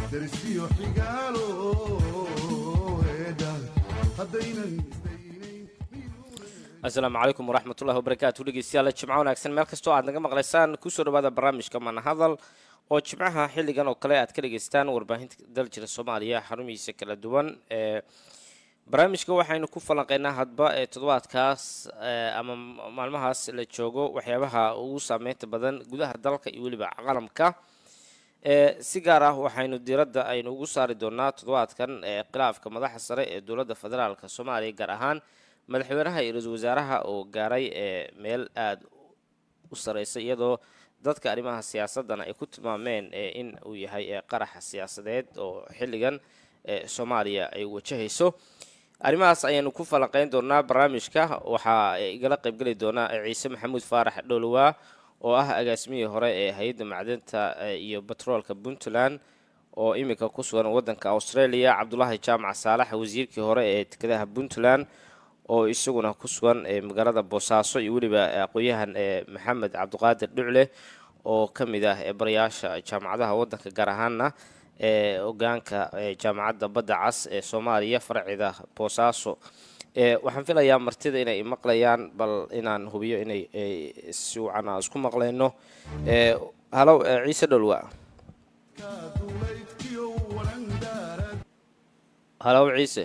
darsiyo xigaalo eedha haddaynan isdaynayn asalaamu calaykum waraxmatullahi wabarakaatu dhegeystayaal jimco wanaagsan meel kastoo aad naga maqlaysaan kusoo dhawaada barnaamijka manahadal oo jimcaha xilligan oo kale aad ka dhegeystaan warbaahinta daljira soomaaliya xarumihiisa kala duwan ee barnaamijka waxaynu ku falanqeynaa hadba ee toddobaadkaas ama maalmahaas la joogo waxyaabaha ugu saameynta badan gudaha dalka iyo weliba caalamka si gaar ah waxaynu diiradda aynu ugu saari doonaa toddobaadkan khilaafka madaxa sare ee dowladda federaalk soomaaliya gaar ahaan madaxweynaha iyo ra-iisul wasaaraha oo gaaray ee meel aada u sareysa iyadoo dadka arrimaha siyaasadana ay ku tilmaameen in uu yahay qaraxa siyaasadeed oo xilligan soomaaliya ay wajahayso arrimahaas ayaanu ku falanqeyn doonaa barnaamijka waxaa igala qeybgeli doonaa ciise maxamuud faarax dhowlowaa oo ah agaasimihii hore ee hay-adda macdinta iyo batroolka puntland oo iminka ku sugan wadanka australia cabdulaahi jaamac saalax wasiirkii hore ee dekedaha puntland oo isaguna ku sugan magaalada boosaaso iyo weliba aqoon-yahan maxamed cabdiqaadir dhucle oo ka mid ah barayaasha jaamacadaha wadanka gaar ahaana ee hogaanka jaamacadda badda cas ee soomaaliya farceeda boosaaso waxaan filayaa martida inay maqlayaan bal inaan hubiyo inay si wacan aan isku maqlayno halow ciise dholwa duulaydkiyo walandaarad halow ciise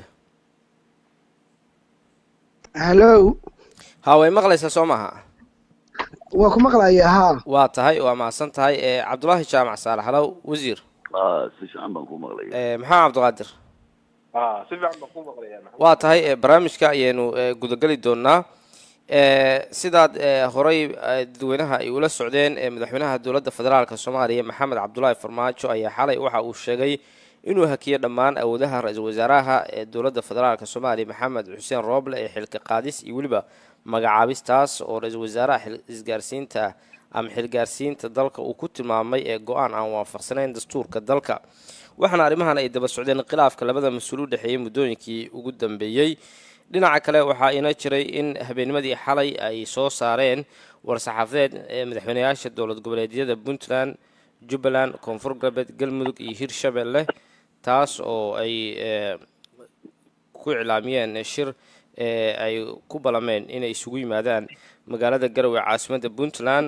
hallow ha way maqlaysaa soo maaha waa ku maqlaya haa waa tahay waa mahadsan tahay cabdulaahi jaamac saalax halow wasiir si fiican baan ku maqlaya maxamed cabdiqaadir si fiican baan ku maqlaya waa tahay barnaamijka ayaynu gudageli doonaa sidaad horey dadweynaha ay ula socdeen madaxweynaha dowladda federaalk soomaaliya maxamed cabdulaahi farmaajo ayaa xalay waxa uu sheegay inuu hakiyo dhammaan awoodaha ra-iisul wasaaraha ee dowladda federaalk soomaaliya maxamed xuseen rooble ee xilka qaadis iyo weliba magacaabistaas oo ra-iisul wasaaraha isgaarsiinta ama xilgaarsiinta dalka uu ku tilmaamay ee go-aan aan waafaqsanayn dastuurka dalka waxaana arrimahan ay daba socdeen khilaafka labada mas-uul u dhexeeyey muddooyinkii ugu dambeeyey dhinaca kale waxaa ina jiray in habeennimadii xalay ay soo saareen war-saxaafadeed ee madaxweyneyaasha dowlad goboleedyada puntland jubbaland koonfur galbeed galmudug iyo hirshabelle taas oo ay ku iclaamiyeen shir ay ku balameen inay isugu yimaadaan magaalada garowe caasimadda puntland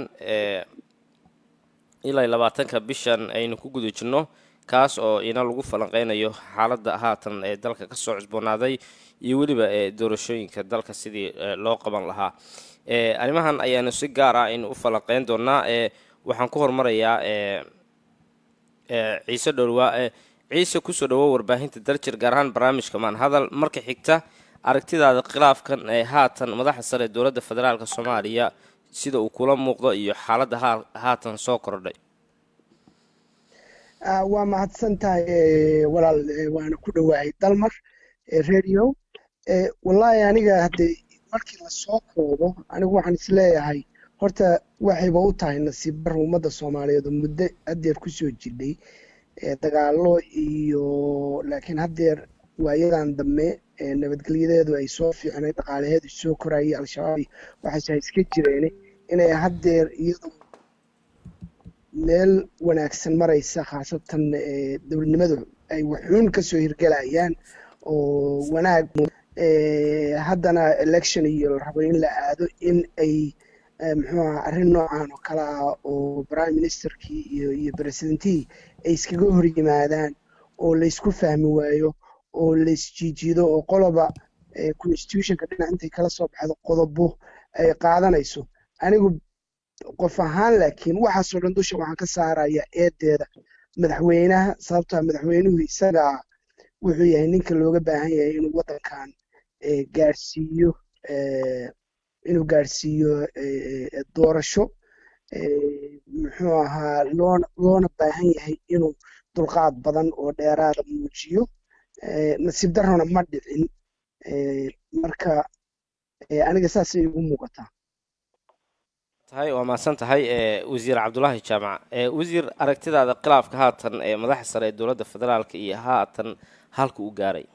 ilaa labaatanka bishan aynu ku guda jirno kaas oo ina lagu falanqeynayo xaaladda haatan ee dalka kasoo cusboonaaday iyo weliba ee doorashooyinka dalka sidii loo qaban lahaa arrimahan ayaanu si gaar ah aynu u falanqeyn doonaa waxaan ku hormarayaa ciise dhowlwaa ciise kusoo dhawo warbaahinta daljir gaar ahaan barnaamijka maan hadal marka xigta aragtidaada khilaafkan ee haatan madaxa sare ee dowladda federaalk soomaaliya sida uu kula muuqdo iyo xaaladda haatan soo kordhay waa mahadsan tahay walaal waana ku dhowahay dalmar radio wallaahi aniga haddee markii lasoo koobo anigu waxaan isleeyahay horta waxayba u tahay nasiib bar ummadda soomaaliyeed oo muddo haddeer kusoo jidhay dagaalo iyo laakiin haddeer waayadan dambe nabadgelyadeedu ay soo fiicnay dhaqaalaheedu soo korayay al-shabaab waxaase iska jireen inay haddeer iyadu meel wanaagsan maraysa khaasatan dowladnimadu ay waxuun kasoo hirgelayaan oo wanaag haddana election iyo la rabo in la aado in ay muxuu aha arrin noocan oo kale ah oo prime ministerkii iyo iyo presidentihii ay iskaga hor yimaadaan oo laysku fahmi waayo oo laysjiijiido oo qoloba constitutionka dhinac intay kala soo baxdo qodobo ay qaadanayso anigu qof ahaan laakiin waxaasoo dhan dusha waxaan ka saaraya eedeeda madaxweynaha sababtaa madaxweynuhu isagaa wuxuu yahay ninka looga baahan yahay inuu waddankan gaadhsiiyo inuu gaadhsiiyo doorasho muxuu ahaa loona loona baahan yahay inuu dulqaad badan oo dheeraada muujiyo nasiib darrona ma dhicin marka aniga saasay igu muuqataa tahay waa mahadsan tahay wasiir cabdulaahi jaamac wasiir aragtidaada khilaafka haatan ee madaxa sare ee dowladda federaalka iyo haatan halka u gaaray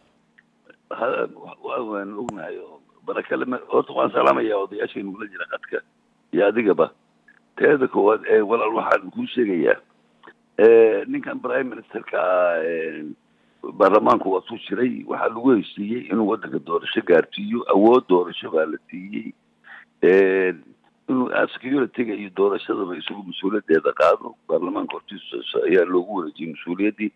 waan ognahay oo barakale horta waan salaamaya odayaashaynu kula jira qadka iyo adigaba teeda koowaad ee walaal waxaan kuu sheegayaa ninkan prime ministerka baarlamaanku waa suu jiray waxaa lagu heshiiyey inuu waddanka doorasho gaarsiiyo awood doorasho baa la siiyey inuu security-ga iyo doorashadaba isagu mas-uuliyadeeda qaado baarlamaanka hortiisa ayaa loogu wareejiyey mas-uuliyaddii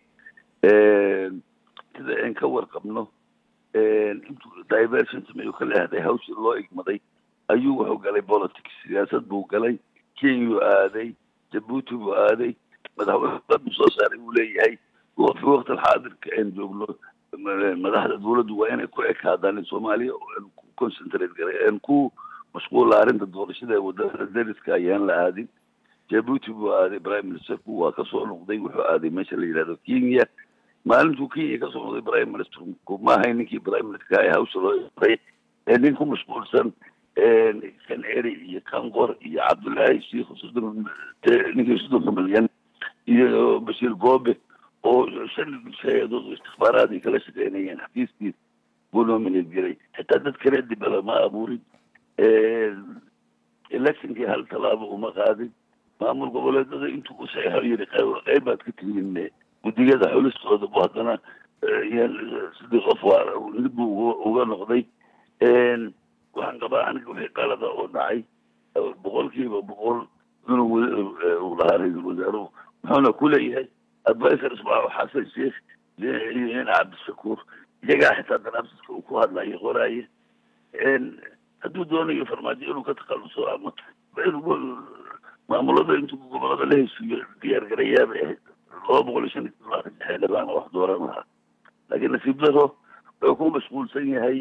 sida aan ka warqabno intuu diversion sameeyo ka leehday hawshii loo igmaday ayuu wuxuu galay politics siyaasad buu galay kenyuu aaday jabuuti buu aaday madaxweyne soo saaray buu leeyahay fi waqti alxaadirka aan joogno madaxda dawladdu waa inay ku ekaadaan soomaaliya aan ku concentrate garay aan ku mashquula arrinta doorashada ee wadada dariska ayaan la aadin jabuuti buu aaday prime ministerku waa kasoo noqday wuxuu aaday meesha la yidhahdo kenya maalintuu kenya kasoo noqday prime ministerku ma ahayn ninkii prime ministerka ee hawsha loo iray ee nin ku mashquulsan kan eri iyo kanqor iyo cabdullaahi sheikh soddon ninkii soddonka milyan iyo bashiir goobe oo shan hay-adood istikbaaraad ay kala shaqeynayeen xafiiskiis buu nominate garay xitaa dad kale dibala ma abuurin electionkii hal tallaabo uma qaadin maamul goboleedada intuu u saxeixo yiri qayb baad ka tihiin guddigada xulistooda bu haddana sidii qof waa nid buu uga noqday waxaan qabaa aniga wixii qalada oo dhacay boqolkiiba boqol inuu uu lahaa ra-iisul wasaaruhu muxuuna ku leeyahay advisors baa xasan sheekh iyo in cabdishakuur iyagaa xitaa daraabsiska uu ku hadlayo qoraaye hadduu doonayo farmaajo inuu ka takhaluso ama maamulada intuu gobolada la heshiiyo diyaargarayaa bay ahayd laba boqol iyo shan iyo todobaatan xildhibaan wax dooran lahaa laakiin nasiib daro wuxuu ku mashquulsan yahay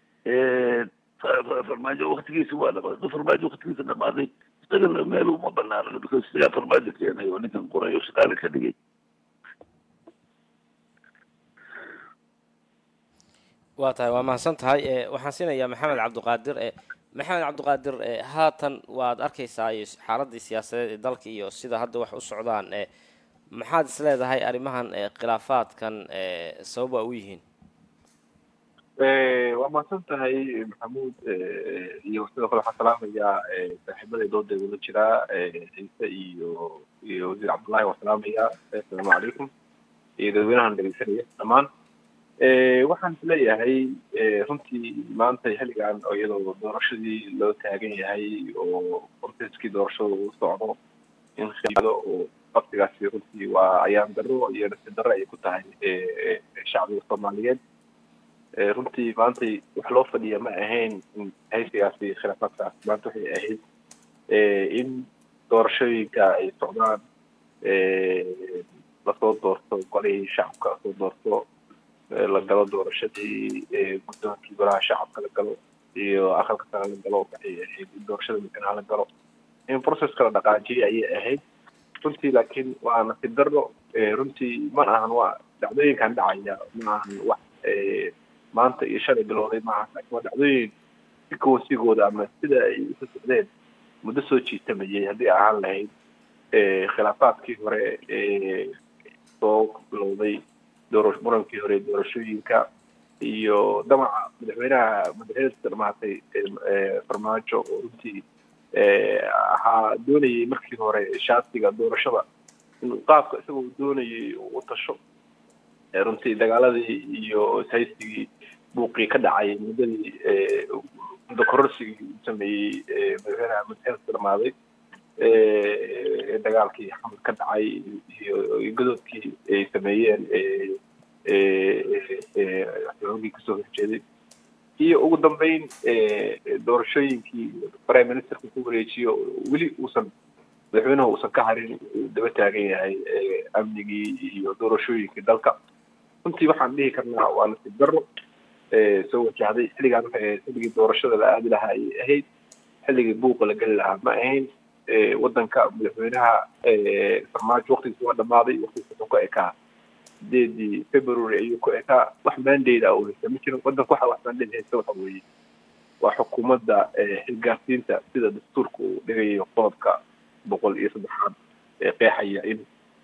farmaajo waktigiisa waa dhamaad hadduu farmaajo waktigiisa dhamaaday isagana meel uma banaana because isagaa farmaajo keenay oo ninkan qoray oo shaqaale ka dhigay waa tahay waa mahadsan tahay waxaan siinayaa maxamed cabdiqaadir maxamed cabdiqaadir haatan waad arkaysaa xaaladii siyaasadeed ee dalka iyo sida hadda wax u socdaan maxaad is leedahay arrimahan khilaafaadkan sabab waa u yihiin waa mahadsan tahay maxamuud iyo sidoo kale waxaan salaamayaa saaxiibaday dooda igula jiraa ciise iyo iyo wasiir cabdullahi waan salaamayaa assalaamu calaykum iyo dadweynahan dhegeysanaya dhammaan waxaan isleeyahay runtii maanta xilligan oo iyadoo doorashadii loo taagan yahay oo proteskii doorashada uu socdo in khiado oo qabsigaasi runtii waa ayaan darro iyo nasi darro ay ku tahay shacbiga soomaaliyeed runtii maantay wax loo fadhiya ma ahayn in haysigaasi khilaafaadkaas maanta waxay ahayd in doorashooyinka ay socdaan lasoo doorto golihii shacabka lasoo doorto la galo doorashadii guddoonkii golaha shacabka la galo iyo aqalka sare la galo waxay ahayd in doorashada madaxweynaha la galo in processka la dhaqaajiyay ayay ahayd runtii laakiin waa nasiib darro runtii ma ahan waa dhacdooyinkan dhacaya ma ahan wax maanta iyo shalay bilowday maaha laakiin waa dhacdooyin si kowasigooda ama sida ay usa socdeen muddo soo jiitamayay haddii ahaan lahayd khilaafaadkii hore soo bilowday doora murankii hore doorashooyinka iyo damaca madaxweynaha madaxweynesta dhamaatay farmaajo oo runtii ahaa doonayay markii hore shaatiga doorashada in qaabka isagoo doonayay u tasho runtii dagaaladii iyo ishaysigii buuqii ka dhacay muddadii muddo kororsigii uu sameeyey madaxweynaha madaxweynesta dhamaaday dagaalkii xamad ka dhacay iyo godoodkii ay sameeyeen xoogii kasoo horjeeday iyo ugu dambeyn doorashooyinkii prime ministerka ku wareejiyo weli uusan madaxweynuhu uusan ka harin uu daba taagan yahay amnigii iyo doorashooyinkii dalka runtii waxaan dhihi karnaa waa nasiib darro soo wajahday xilligaan waxay ahayd xilligii doorashada la aadi lahaa ayay ahayd xilligii buuqa la geli lahaa ma ahayn waddanka madaxweynaha farmaajo waktigiisa waa dhamaaday waktigiisa wuxuu ka ekaa sideedii february ayuu ku ekaa wax mandate ah uu haysta ma jirin waddanka waxa wax mandate haysta waxa weeye waa xukuumadda xilgaarsiinta sida dastuurka uu dhigayo qodobka boqol iyo saddexaad ee qeexaya in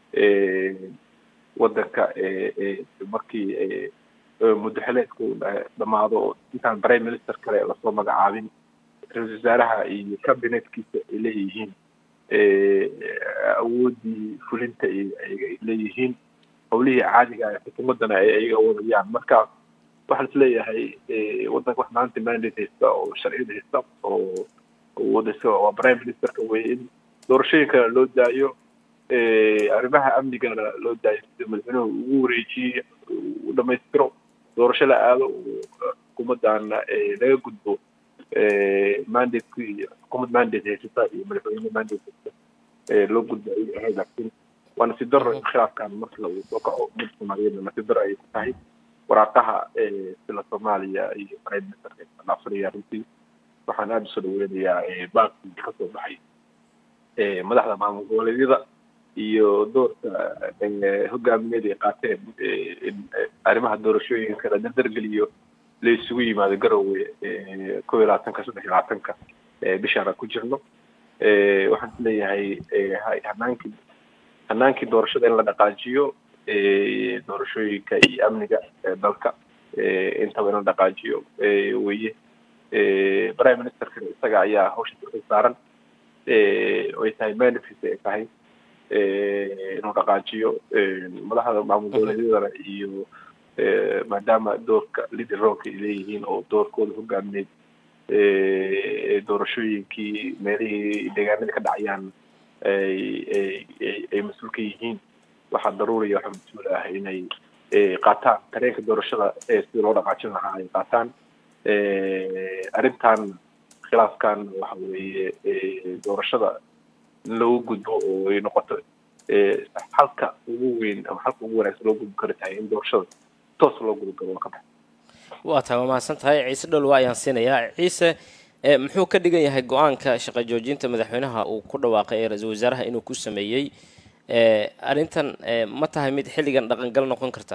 waddanka markii muddo xileedku dhamaado intaan prime minister kale lasoo magacaabin ra-isul wasaaraha iyo cabinetkiisa ay leeyihiin awooddii fulinta ay ay leeyihiin howlihii caadiga ah xukuumaddana ay ayaga wadayaan marka waxaan isleeyahay waddanka wax maanta mandate haysta oo sharciyada haysta oo wadaysa waa prime ministerka wey in doorashooyinkana loo daayo arrimaha amnigana loo daayo sida madaxweynuhu ugu wareejiyey u dhamaystiro doorasho la aado xukuumaddan laga gudbo mandate xukuumad mandate haysata iyo madaxweyne mandate haysata loo gudbo ayay ahayd laakiin waa nasiib daro in khilaafkan marka uu soo kaco ummadda soomaaliyeedna nasiib daro ayay ku tahay waraaqaha sila soomaaliya iyo prime ministerka la afriya runtii waxaan aada usoo dhaweynayaa bankii kasoo baxay madaxda maamul goboleedyada iyo doorka hogaamineed ay qaateen in arrimaha doorashooyinka la dardargeliyo la isugu yimaado garowe kow iyo labaatanka saddex iyo labaatanka bishaana ku jirno waxaan isleeyahay hanaankii hanaankii doorashada in la dhaqaajiyo doorashooyinka iyo amniga dalka intaba in la dhaqaajiyo weye prime ministerka isaga ayaa hawsha dulka saaran ay tahay manifest ay tahay inuu dhaqaajiyo madaxda maamul goboleedyadana iyo maadaama doorka leader roolka ay leeyihiin oo doorkooda hogaamineed doorashooyinkii meelihii deegaanada ka dhacayaan ay ay mas-uul ka yihiin waxaa daruuriya waxaa mas-uul ah inay qaataan tareenka doorashada sida loo dhaqaajin lahaa ay qaataan arrintan khilaafkan waxa weeye doorashada in loogu gudbo oo ay noqoto halka ugu weyn ama halka ugu wanaagsan loo gudbi karo tahay in doorashada toos loo guda galo waa ka bax waa tahay waa mahadsan tahay ciise dholwa ayaan siinayaa ciise muxuu ka dhigan yahay go-aanka shaqo joojinta madaxweynaha uu ku dhawaaqay ee ra-iisul wasaaraha inuu ku sameeyey arrintan ma tahay mid xilligan dhaqangal noqon karta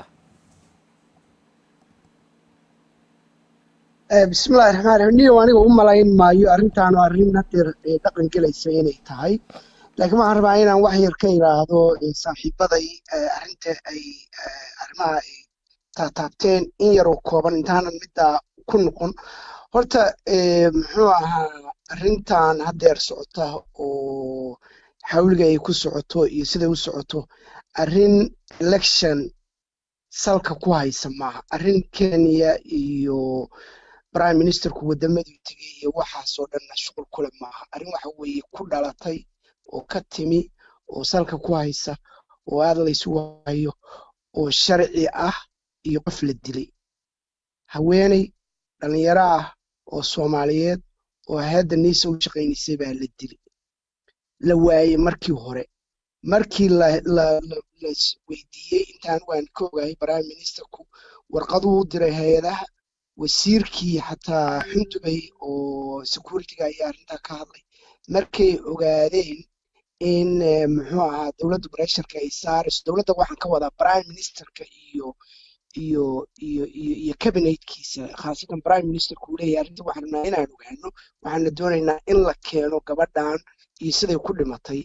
bismillahi raxmaan raxiim niyo aniga u malayn maayo arrintaanu arrin hadeer dhaqan gelaysa inay tahay laakiin waxaan rabaa inaan wax yar ka idhaahdo saaxiibaday arrinta ay arrimaha ay taataabteen in yaroo kooban intaanan middaa ku noqon horta muxuu ahaa arrintan hadeer socota oo xawliga ay ku socoto iyo siday u socoto arrin election salka ku haysa maaha arrin kenya iyo prime ministerku waddamaduu tegey iyo waxaasoo dhanna shuqul kule maaha arrin waxa weeye ku dhalatay oo ka timi oo salka ku haysa oo aad laysugu hayo oo sharci ah iyo qof la dilay haweeney dhallinyaro ah oo soomaaliyeed oo hay-adda niisa u shaqaynaysay baa la dilay la waayey markii hore markii la weydiiyey intaan waan ka ogahay prime ministerku warqaduu u diray hay-adaha wasiirkii xataa xundubay oo securityga ayaa arrintaa ka hadlay markay ogaadeen in muxuu ahaa dowladda bresharka ay saarayso dowladda waxaan ka wadaa prime ministerka iyo iyo iyo iyo iyo cabinetkiisa khaasatan prime ministerku uu leeyahay arrinta waxaan rabnaa inaan ogaano waxaana doonaynaa in la keeno gabadhan iyo siday ku dhimatay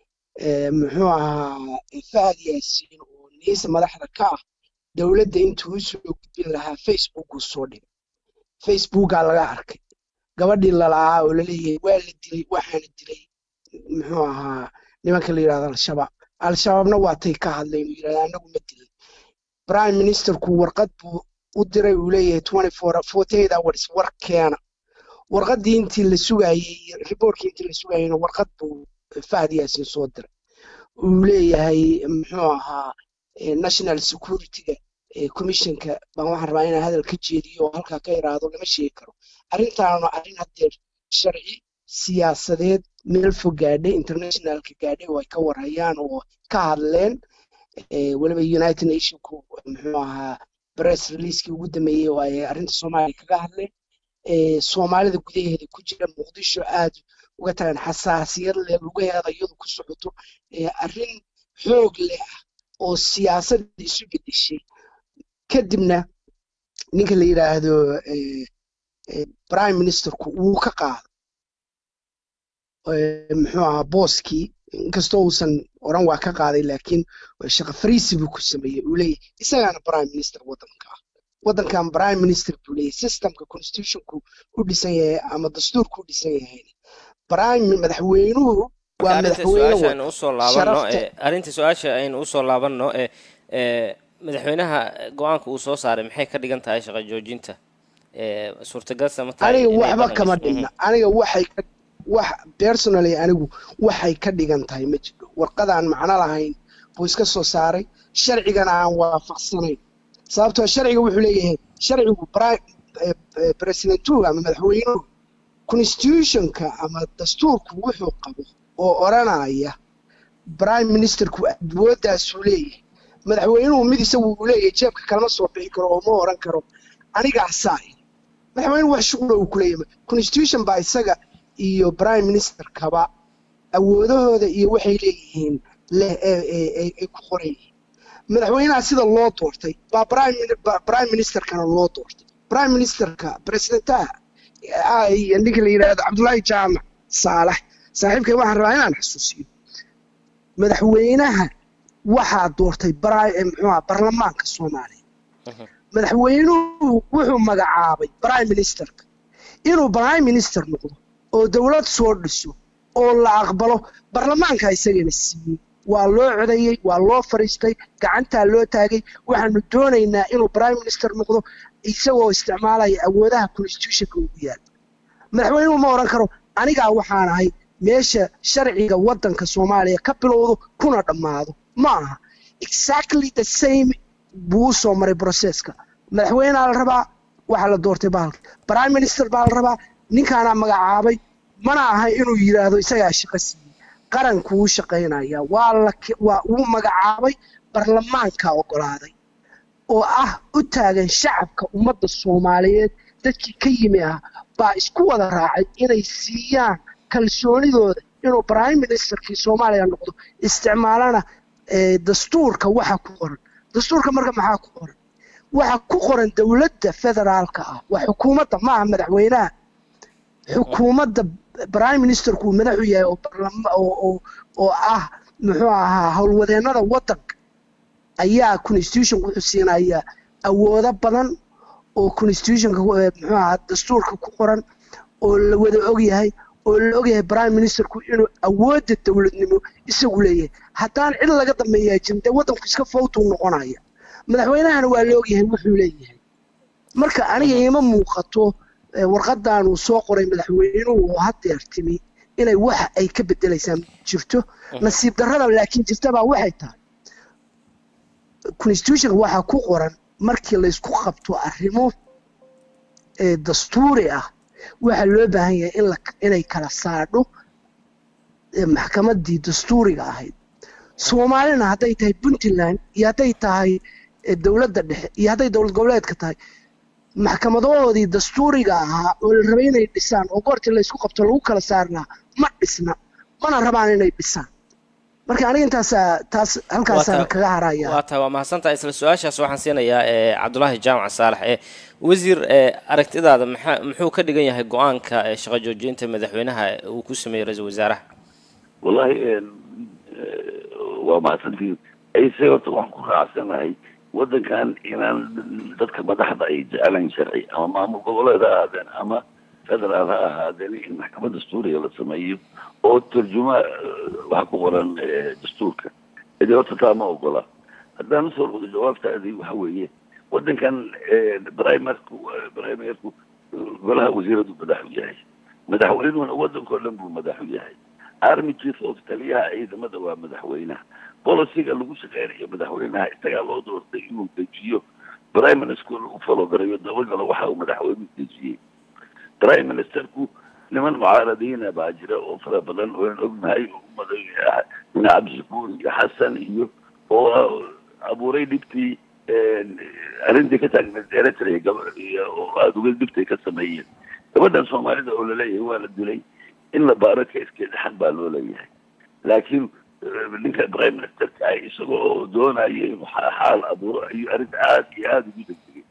muxuu ahaa fahad yaasiin oo niisa madaxda ka ah dowladda intuu usoo gudbin lahaa facebookuu soo dhigay facebookaa laga arkay gabadhii lala'aa oo laleeyahay waa la dilay waxaana dilay muxuu ahaa nimanka la yidhahdo al-shabaab al-shabaabna waatay ka hadleen uu yidhahda anagu ma dilay prime ministerku warqad buu u diray uu leeyahay twenty four forty eight hours war keena warqaddii intii la sugayey reportkii intii la sugayeyna warqad buu fahad yaasin soo diray uu leeyahay muxuu ahaa national securityga commissionka baan waxaan rabaa inaan hadal ka jeediyo oo halkaa ka iraahdo lama sheegi karo arrintaanu arrin haddeer sharci siyaasadeed meel fog gaadhay internationalka gaadhay oo ay ka warhayaan oo ka hadleen weliba united nationku muxuu ahaa press releasekii ugu dambeeyey oo ay arrinta soomaaliya kaga hadleen soomaalida gudaheeda ku jira muqdisho aad uga tagan xasaasiyad leh lugaheeda iyadu ku socoto arrin xoog leh ah oo siyaasadda isu bedeshay kadibna ninka la yidhaahdo prime ministerku wuu ka qaaday muxuu ahaa booskii inkastoo uusan oran waa ka qaaday laakiin shaqa fariisi buu ku sameeyey uu leeyahy isagaana prime minister waddanka ah waddankan prime minister buu leeyahy systemka constitutionku u dhisan yahay ama dastuurku u dhisan yahayna prime madaxweynuhu marka waa arrinta madaxweyne su-aasha aynu wata usoo laabanno sharafta ee arrinta su-aasha aynu usoo laabanno ee ee madaxweynaha go-aanka uu soo saaray maxay ka dhigan tahay shaqo joojinta ee suurtagalsa ma tahay aniga inay waxba dhaqan kama gasho? dhigna aniga waxay ka wax personally anigu waxay ka dhigan tahay ma jiro warqadaan macno lahayn buu iska soo saaray sharcigana aan waafaqsanayn sababtoo sharciga wuxuu leeyahay sharcigu pri- eh, eh, presidentuhu ama madaxweynuhu constitutionka ama dastuurku wuxuu qabo oo odhanaya prime ministerku awooddaasuu leeyahay madaxweynuhu mid isagu uu leeyahay jeebka kalama soo bixi karo oo ma oran karo anigaasaa ihi madaxweyne wax shuqula uu kuleeyahay constitution baa isaga iyo prime ministerkaba awoodahooda iyo waxay leeyihiin leh ee ee ee ay ku qoran yihiin madaxweynaha sida loo doortay baa prime Mini- ba- prime ministerkana loo doortay prime ministerka presidentaha ah, iyo ninka la yidhaahdo cabdullaahi jaamac saalax saaxiibkay waxaan rabaa inaan xasuusiyo madaxweynaha waxaa doortay bri- eh, muxuu ahaa baarlamaanka soomaaliya madaxweynuhu wuxuu magacaabay prime ministerka inuu prime minister noqdo oo dowlad soo dhiso oo la aqbalo baarlamaanka isagana siiyey waa loo codeeyey waa loo fariistay gacantaa loo taagay waxaanu doonaynaa inuu prime minister noqdo isagoo isticmaalaya awoodaha constitutionka ugu yaal madaxweynuhu ma oran karo anigaa waxaan ahay meesha sharciga waddanka soomaaliya ka bilowdo kuna dhammaado ma aha exactly the same buu u soo maray processka madaxweynea la rabaa waxaa la doortay bahalka prime minister baa la rabaa ninkaanaa magacaabay mana aha inuu yidhaahdo isagaa shaqo siiyey qarankuu u shaqaynaya waa la ki- waa uu magacaabay baarlamaanka oggolaaday oo ah u taagan shacabka ummadda soomaaliyeed dadkii ka yimi ah baa isku wada raacay inay siiyaan kalsoonidooda inuu prime ministerkii soomaaliya noqdo isticmaalana eh, dastuurka waxa ku qoran dastuurka marka maxaa ku qoran waxa ku qoran dowladda federaalka ah waa xukuumadda maaha madaxweynaha xukuumadda prime ministerku uu madaxu yahay oo barlama oo oo oo ah muxuu ahaa howlwadeennada waddanka ayaa constitution wuxuu siinayaa awoodo badan oo constitutionka eh, muxuu ahaa dastuurka ku qoran oo la wada ogyahay oo la ogyahay prime ministerku inuu awoodda dowladnimo isagu leeyahay haddaan cid laga dambeeyaa jirin dee waddanku iska fawtuu noqonaya madaxweynahana waa la ogyahay wuxuu leeyahay marka aniga ima muuqato eh, warqadan uu soo qoray madaxweynuhu oo hadeer timi inay wax ay ka bedelaysaa jirto nasiib darrada laakiin jirtabaa waxay tahay constitutionka waxaa ku qoran markii laysku qabto arrimo ee dastuuri ah waxaa loo baahan yahay in la inay kala saadho ee maxkamaddii dastuuriga ahayd soomaalina hadday tahay puntland iyo hadday tahay eh, dowladda dhexe iyo hadday dowlad goboleedka tahay maxkamadahoodii dastuuriga ahaa oo la rabay inay dhisaan oo goortii laysku qabto lagu kala saarnaa ma dhisna mana rabaan inay dhisaan marka aniga intaasaa taas halkaasaan Waa ta- kaga haraya waa tahay waa mahadsantahay isla su-aashaas waxaan siinayaa ee cabdulaahi jaamac saalax ee wasiir ee aragtidaada maxaa muxuu ka dhigan yahay go-aanka ee shaqo joojinta madaxweynaha uu ku sameeyey ra-iisul wasaaraha wallahi een, eh, waa mahadsantiin ayse horta waxaan ku raacsanahay waddankan inaan dadka madaxda ay jecelayn sharci ama maamul goboleed ha ahaadeen ama federaal ha ahaadeen in maxkamad dastuuriga la sameeyo oo tarjuma eh, waxa ku qoran eh, dastuurka idi horta taa ma ogola haddaan usoo noqdo jawaabtaadii waxa weeye waddankan eh, primerku eh, primerku eh, golaha wasiiradu madax u yahay madaxweynuhuna waddankao dhan buu madax u yahay army chief of taliyaha ciidamada waa madaxweynaha boliciga lagu shaqeynayo madaxweynaha isagaa loo doortay inuu dejiyo prime minister u falogarayo dabagalo waxa uu madaxweynuhu dejiyey prime ministerku niman mucaaradiina baa jira oo fara badan oo aan ognahay oo umaday ina cabdishakuur iyo xasan iyo oo abuuray dhibtii arrintii ka taagneed eritrea gaba iyo oo aada uga dhibtay ka sameeyeen gabadhan soomaalida oo laleeyahay waa la dilay in la baaro keeskeeda xaq baa loo leeyahay laakiin eh, ninka prime ministerka ah isagoo oo doonaya inuu xa- xaal abuuro ayuu arrinta aada iyo aada ugu degdegay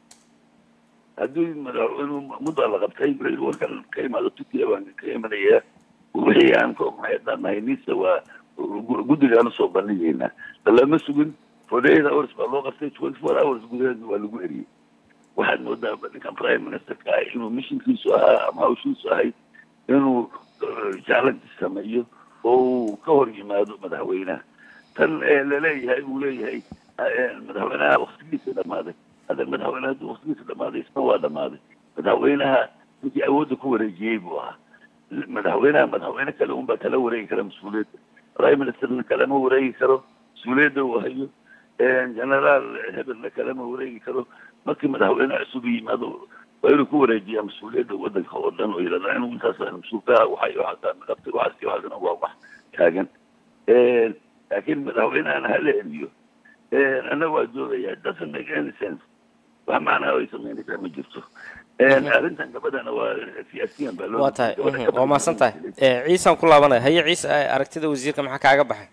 haddii madaxweynuhu muddaa la qabtay warkan ka imaado turkiya baan ka imanayaa wixii aan ka ognahay haddaan nahay nisa waa gu- guddigaana soo bandhigaynaa lama sugin forty eight hours baa loo qabtay twenty four hours gudaheedna waa lagu eriyey waxaad moodaa ninkan prime ministerka ah inuu mishinkiisu ahaa ama hawshiisu ahayd inuu eh, challenge sameeyo oo uu ka hor yimaado madaxweynaha tan laleeyahay uu leeyahay madaxweynaha waktigiisa dhamaaday hadda madaxweyne hadduu waktigiisa dhamaaday isna waa dhamaaday madaxweynaha ninkii awoodda ku wareejiyey buu ahaa madaxweynaha madaxweyne kale unbaa kala wareegi kara mas-uuliyadda prime ministerna kalama wareegi karo mas-uuliyadda uu hayo generaal hebelna kalama wareegi karo markii madaxweyne cusub yimaado waa inuu ku wareejiyaa mas-uuliyadda wadanka oo dhan oo yidhahdaa inuu intaas mas-uulkaha waxay waxaasaa naqabtay waxaas iyo waxaasna waa wax taagan laakiin madaxweynehana hala celiyo ana waa joogaya doesn't make any sense wax macnaa ay sameynaysaa ma jirto arrintan gabadhana waa siyaasiyan baa loo waa tahay mhm, waa mahadsan tahay Eh, ciisaan ku laabanaya haye ciise eh, aragtida wasiirka maxaa kaaga baxay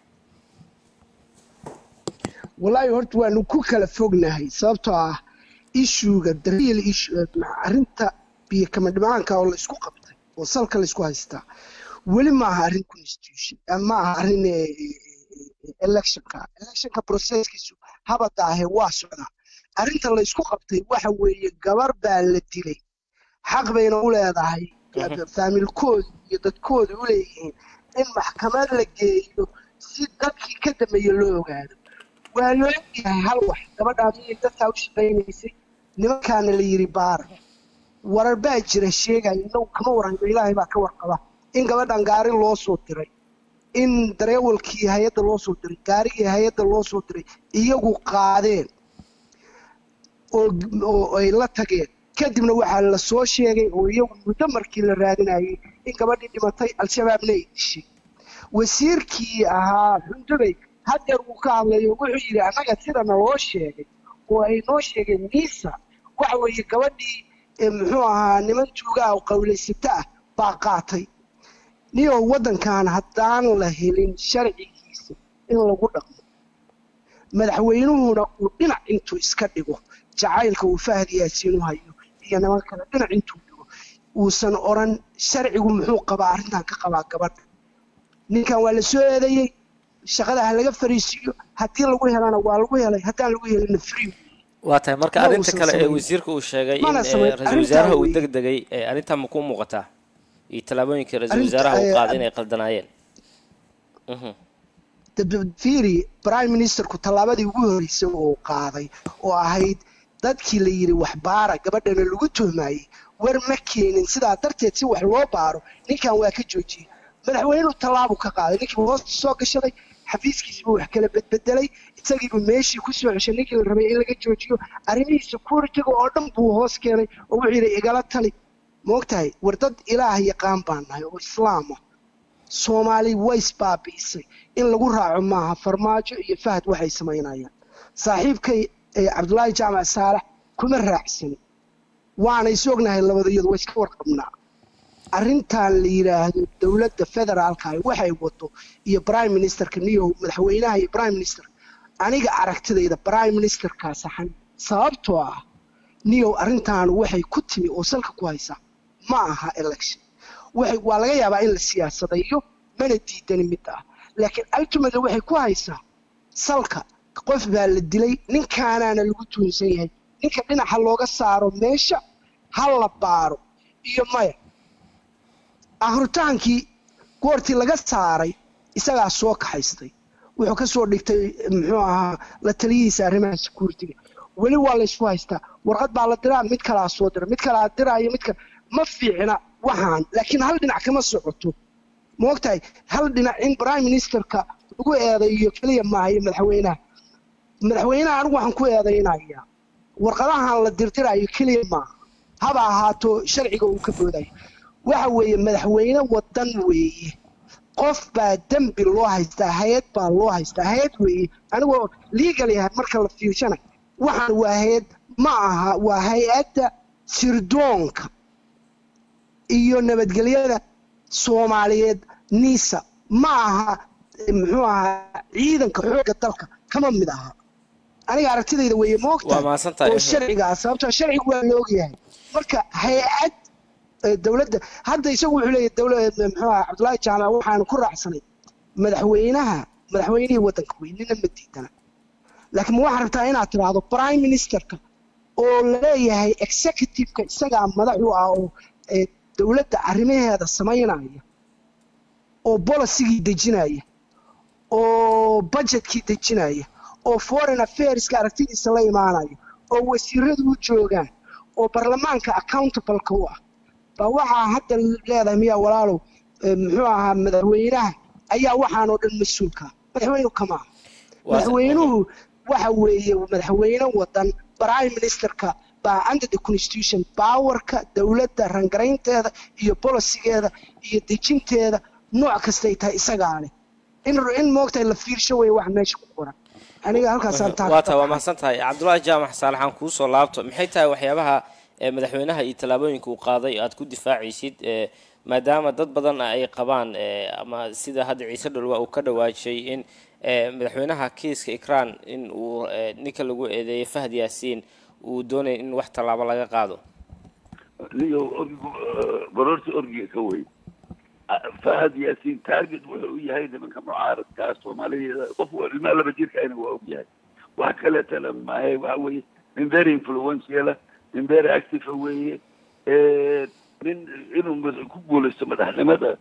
wallaahi horta waanu ku kala fognahay sababtoo ah ishuga the real issue arrinta biyo kama dhimaanka oo la isku qabtay oo salka la isku haystaa weli ma aha arrin constitution eh, ma aha arrin eh, eh, eh, electionka electionka processkiisu habadaahe waa socdaa arrinta la isku qabtay waxa weeye gabar baa la dilay xaq bayna u leedahay faamilkoodu iyo dadkoodu u leeyihiin in maxkamad la geeyo si dadkii ka dambeeye loo ogaado waa loo yahay hal wax gabadhaa miyay dadkaa u shaqaynaysay nimankaana la yidhi baara warar baa jira sheegaya inagu kama waranno ilaahay baa ka warqaba in gabadhan gaari loo soo diray in dareewalkii hay-adda loo soo diray gaarigii hay-adda loo soo diray iyagu qaadeen oo oo ay la tageen kadibna waxaa la soo sheegay oo iyagu muddo markii la raadinayay in gabadhii dhimatay al-shabaabna ay dishay wasiirkii ahaa xundubay hadeer uu ka hadlayo wuxuu yidhi annaga sidana loo sheegay oo ay noo sheegeen niisa waxa weeye gabadhii eh, muxuu ahaa niman tuugaa oo qawlaysata ah baa qaatay niyoo waddankan haddaan la helin sharcigiisa in lagu dhaqmo madaxweynuhuna uu dhinac intuu iska dhigo jacaylka uu fahad yaasiin u hayo iyo niman kale dhinac intuu dhigo uusan odhan sharcigu muxuu qabaa arrintan ka qabaa gabadha ninkan waa la soo eedeeyey shaqada ha laga fariisiiyo haddii lagu helana waa lagu helay haddaan lagu helina free waa tahay marka Ma arrinta uusan kale ee samayn. wasiirka uu sheegay in Mana eh, samayn. ra-iisul Arrintaa wasaaraha uu weeye. deg degay eh, arrintaa ma kuu muuqataa iyo tallaabooyinkii ra-iisul Arrinta, wasaaraha uu eh, qaaday inay qaldanaayeen Mhm. fiiri prime ministerku tallaabadii ugu horreysay oo uu qaaday oo ahayd dadkii la yidhi wax baara gabadhana lagu tuhmaayey war ma keenin sidaa darteed si wax loo baaro ninkan waa ka joojiyey madaxweynuhu tallaabu ka qaaday ninkii hoosta soo gashaday xafiiskiisiibuu wax kala bedbedelay isagiibuu meeshii ku soo ceshay ninkii la rabay in laga joojiyo arrimihii securityga oo dhan buu hoos keenay oo wuxuu yidhi igala tali moogtahay war dad ilaah yaqaan baan nahay oo islaam ah soomaali way isbaabi'isay in lagu raaco maaha farmaajo iyo fahad waxay samaynayaan saaxiibkay ee cabdulaahi jaamac saalax kuma raacsanin waana is ognahay labadayadu waa iska warqabnaa arrintan la yidhaahdo dowladda federaalka ah waxay wato iyo prime ministerka niyo madaxweynaha iyo prime minister aniga aragtidayda prime ministerkaa saxan sababtoo ah niyow arrintan waxay ku timi oo salka ku haysaa ma aha election waxay waa laga yaabaa in la siyaasadayo mana diidani mid ah laakiin ultimately waxay ku haysaa salka qof baa la dilay ninkaanaana lagu tuunsan yahay ninka dhinaca looga saaro meesha ha la baaro iyo maya ahritaankii goortii laga saaray isagaa soo kaxaystay wuxuu ka soo dhigtay muxuu ahaa la taliyihiisa arrimaha security-ga weli waa la isku haystaa warqad baa la diraa mid kalaa soo dira mid kalaa diraayo mid kale ma fiicna waxaan laakiin hal dhinac kama socoto moogtahay hal dhinac in prime ministerka lagu eedayo keliya maaha iyo madaxweynaha madaxweynaha anigu waxaan ku eedaynayaa warqadahan la dirdiraayo keliya maaha haba ahaato sharciga uu ka boodayo waxa weeye madaxweyne wadan weeye qof baa dembi loo haystaa hay-ad baa loo haystaa hay-ad weeye anigoo legal yahay marka la fiirshana waxaan waa hay-ad ma aha waa hay-adda sirdoonka iyo nabadgelyada soomaaliyeed nisa ma aha eh, muxuu ahaa ciidanka xoogga dalka kama mid aha aniga aragtidayda weeye moogta Waa mahadsantahay. oo sharciga ah sababtoo sharcigu waa la ogyahay marka hay-ad eh, dowladda hadda isagu wuxuu leeyahay dowlad muxuu ahaa cabdullaahi jaamac waxaan ku raacsanay madaxweynaha madaxweynihii waddanka wey nina ma diidana laakiin ma waxaa rabtaa inaad tiraahdo prime ministerka oo laleeyahay executive-ka isagaa madax u ah oo eh, dowladda arrimaheeda samaynaya oo bolisigii dejinaya oo budgetkii dejinaya oo foreign affairska aragtidiisa la imaanaya oo wasiiradu u joogaan oo baarlamaanka accountableka u ah baa waxaa hadda leedahay miyaa walaalow eh, muxuu ahaa madaxweynaha ayaa waxaanoo dhan mas-uulka madaxweynuhu kama aha madaxweynuhu waxa weeye madaxweyne wadan prime ministerka baa under the constitution baawarka dowladda rangaraynteeda iyo bolisigeeda iyo dejinteeda nooc kastay tahay isagaa leh in in moogtahay la fiirsho wey wax meesha ku qoran aniga halkaasaan taa waa tahay waa mahadsan tahay cabdullaahi jaamac saalaxaan kuu soo laabto maxay tahay waxyaabaha ee madaxweynaha iyo tallaabooyinka uu qaaday aad ku difaacaysid ee maadaama dad badan ay qabaan ee ama sida hadda ciise dholwa uu ka dhawaajay in ee madaxweynaha kiiska ikraan in uu ee ninka lagu eedeeyay fahd yaasiin uu doonaya in wax tallaabo laga qaado niyo orgigu baroorta orgiga ka weyn fahad yaasiin target wuxuu u yahay nimanka mucaaradkaa soomaaliyeeda qof ilmaa laba jirkaana waa og yahay wax kaleetana maahe waxa weeye nin very influentiala nin very active weeye nin inuu mad- ku guulaysto madaxnimada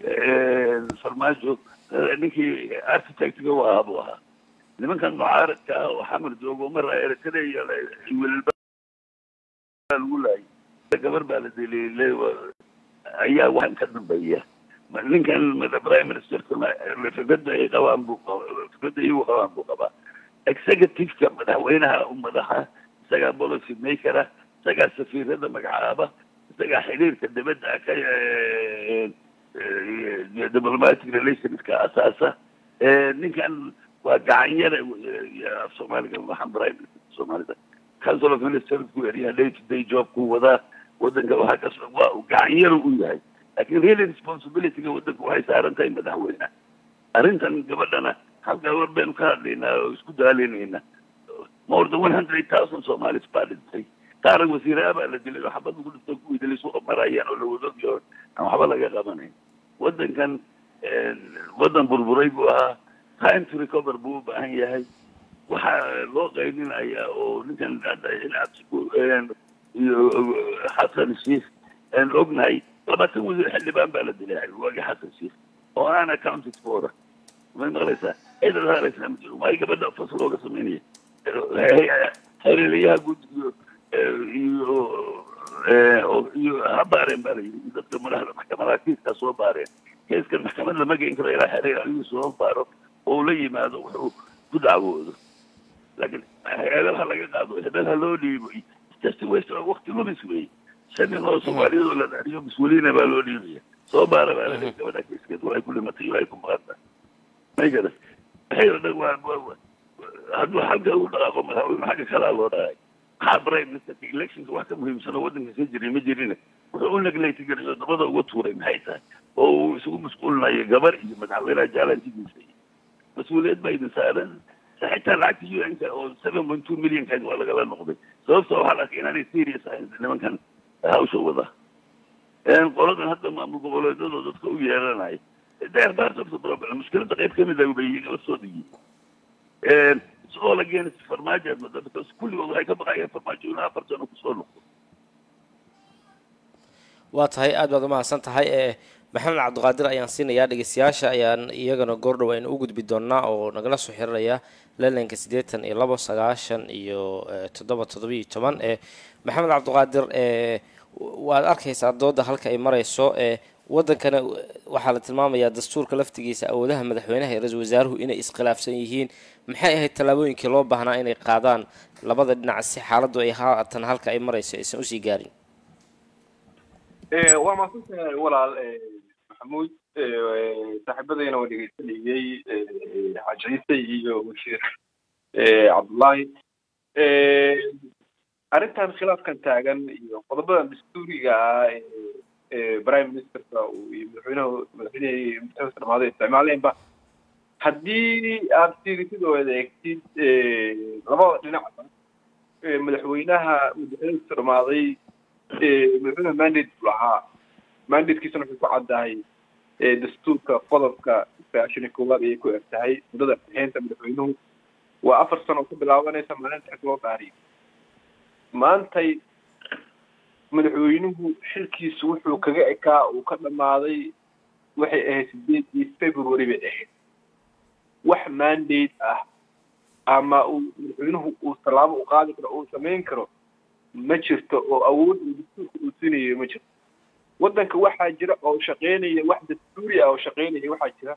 farmaajo ninkii architectga u ahaa buu ahaa nimankan mucaaradka ah oo xamar joogo mara eritrea wiilba lagu laayay gabar baa la daliilay ayaa waxaan ka dambeeya Ma- ninkan mada prime ministerka ma- fikradda ay qabaan buu qaba- fikradda iyagu qabaan buu qabaa executiveka madaxweynaha u madaxa isagaa policy makera isagaa safiirada magacaaba isagaa xiriirka dibadda ka eh, eh, diplomatic relationska asaasa Eh, ninkan waa gacanyara af soomaaliga waxaan prime minister soomaalida council of ministers ku eriyaa day to day job ku wadaa wadanka waxaa ka soo waa uu gacanyaru u yahay laakiin really responsibilityga wadanka waxay saaran tahay madaxweyne arrintan gabadhana halkaa war baynu ka hadlaynaa oo isku daalinayna more than one hundred thousand somalis baa dhintay qaar wasiiraa baa la dilay oo xabad lagu dhintay kuwii dilay suuqa marayaan oo lawadogyo aan waxba laga qabanayn wadankan wadan burburay buu ahaa time to recover buu u baahan yahay waxaa loo qaydinayaa oo ninkan hadda cabsiku iyo xasan sheikh aan ognahay labaatan wasiir xildhibaan baa la dilay waagi xasan sheikh oo aan accounted for may maqlaysaa ciidan haaraysaa ma jiro waay gabadha fasal looga samaynaya xiriiriyaha guud iyo iyo oo- iyo ha baareen baa la yidhi dadka madaxda maxkamadaha kiiskaa soo baareen kiiskan maxkamad lama geyn karo ilaa xiriir ayuu soo baaro oo la yimaado wuxuu ku dacwoodo laakiin heedaha laga qaado heedaha loo dhiibo just waste of waqti lumis wey shan nin oo soomaaliyadoo la dhariyo mas-uuliyiina baa loo dhiibaya soo baara baa la dhihi gabadha kiiskeed waxay ku dhimatay waxay ku maqanta may garan waxay oo dhan waa waa- waa- hadduu xagga u dhaqaaqo madaxweyne xagga kalaa loo dhaqay maxaa prime ministerka electionka wax ka muhiimsan oo waddanka ka jiray ma jirine wuxuu u neglect garayo dabada uga tuuray maxay tahay oo uu isugu masquulinayo gabar iyo madaxweynaha jaalantigiisa iyo mas-uuliyad baa idin saaran xitaa lacagta un-ka oo seven point two millionkeed waa lagala noqday sababta waxaa la arkay inaanay serious ahayn nimankan hawsha wada qoladan hadda maamul goboleedyadoo dadka u yeelanaya they're part of the problem mushkiladda qayb kamid ah bay iyaga soo dhigiyeen isagoo la geenay farmaajo aad moodaa because kulligood waxay ka baqayeen farmaajo inuu afar sano kusoo noqdo waa tahay aad baad umahadsan tahay ee maxamed cabdiqaadir ayaan siinayaa dhegeystayaasha ayaan iyagana goordhow aynu u gudbi doonaa oo nagala soo xiriraya leelanka siddeetan iyo labo sagaashan iyo eh, toddoba toddobiyo toban ee maxamed cabdiqaadir ee waad arkaysaa dooda halka ay marayso ee wadankana waxaa la tilmaamayaa dastuurka laftigiisa awoodaha madaxweynaha iyo ra-iisul wasaaruhu inay iskhilaafsan yihiin maxay ahayd tallaabooyinkii loo baahnaa inay qaadaan labada dhinac si xaaladdu ay haatan halka ay marayso aysan usii gaarin Eh, waa mahadsantahay walaal eh, maxamuud eh, saaxiibadayna waa dhegeysanayey eh, xaaji ciise iyo wasiir eh, cabdullaahi Eh, arrintan khilaafkan taagan iyo qodobadan dastuuriga ah ee ee prime ministerka uu iyo madaxweynaha madaxweynihii mutaxawis dhamaaday isticmaaleenba haddii aad fiirisid oo eegtid eh, labada dhinacba eh, madaxweynaha madaxweynaha dhamaaday eh, madaxweynaha mandate buu lahaa mandatekiisana wuxuu ku caddahay eh, dastuurka qodobka sagaashan iyo koowaad ayay ku eg tahay muddada bixinta madaxweynuhu waa afar sano oo ku bilaabanaysa maalinta xig loo daariyo maantay madaxweynuhu xilkiisu wuxuu kaga ekaa uu ka dhammaaday waxay ahayd sideedii february bay ahayd wax mandate ah ama uu madaxweynuhu uu tallaabo u qaadi karo uu samayn karo ma jirto oo awood uu dastuurka uu siinayo ma jirto waddanka waxaa jira oo shaqeynaya wax dastuuri ah oo shaqeynaya waxaa jira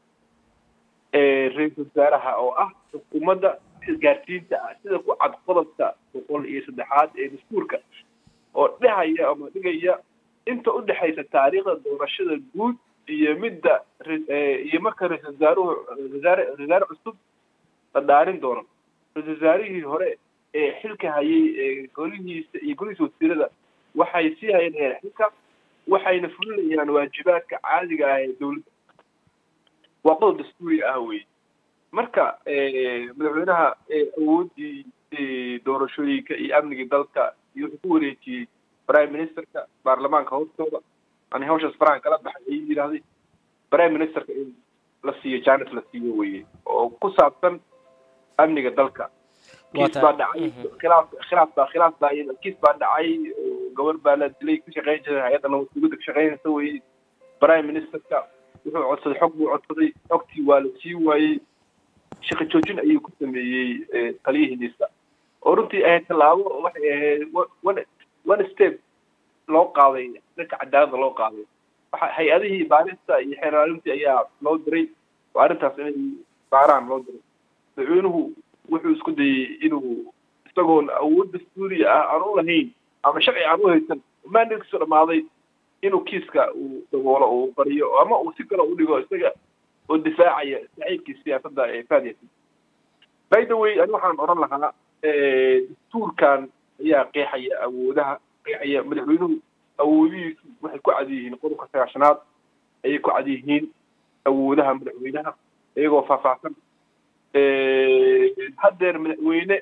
ra-iisul wasaaraha oo ah xukuumadda isgaarsiinta ah sida ku cad qodobka boqol iyo saddexaad ee dastuurka oo dhehaya ama dhigaya inta u dhexaysa taariikhda doorashada guud iyo midda iyo marka ra-isul wasaaruhu wasaare wasaare cusub la dhaarin doono ra-isul wasaarihii hore ee xilka hayay ee golihiisa iyo golihiisa wasiirada waxay sii hayanayaan xilka waxayna fulinayaan waajibaadka caadiga ah ee dowladda waa qodob dastuuri ah wey marka madaxweynaha awooddii doorashooyinka iyo amnigii dalka iyo wuxuu ku wareejiyey prime ministerka baarlamaanka hoostooda ani hawshaas farahan kala baxay ayuu yidhahday prime ministerka in la siiyo janet la siiyo weye oo ku saabsan amniga dalka kiis baa dhacay khilaaf khilaaf baa khilaaf baa kiis baa dhacay gabar baa la dilay ka shaqeyn jiray hay-adda nabadgelyada ka shaqeynaysa weye prime ministerka wuxuu codsaday xog buu codsaday xogtii waa la sii waayey shaqo joojin ayuu ku sameeyey taliyihiisa oo runtii ahayd tallaabo waxay ahayd one one step loo qaaday dhanka cadaaladda loo qaaday waxa hay-adihii baarista iyo xeeraalintii ayaa loo diray oo arrintaas inay baaraan loo diray madaxweynuhu wuxuu isku dayey inuu isagoon awood dastuuri ah aan u lahayn ama sharci aan u haysan maandadkiisu dhammaaday inuu kiiska uu daboolo uu qariyo ama uu si kale u dhigo isaga oo difaacaya saxiibkii siyaasadda ee faadiyasa by the way ani waxaan odhan lahaa dastuurkan ayaa qeexaya awoodaha qeexaya madaxweynuhu awoodihiisu waxay ku cad yihiin qodobka sagaashanaad ayay ku cad yihiin awoodaha madaxweynaha iyagoo faahfaahsan haddeer madaxweyne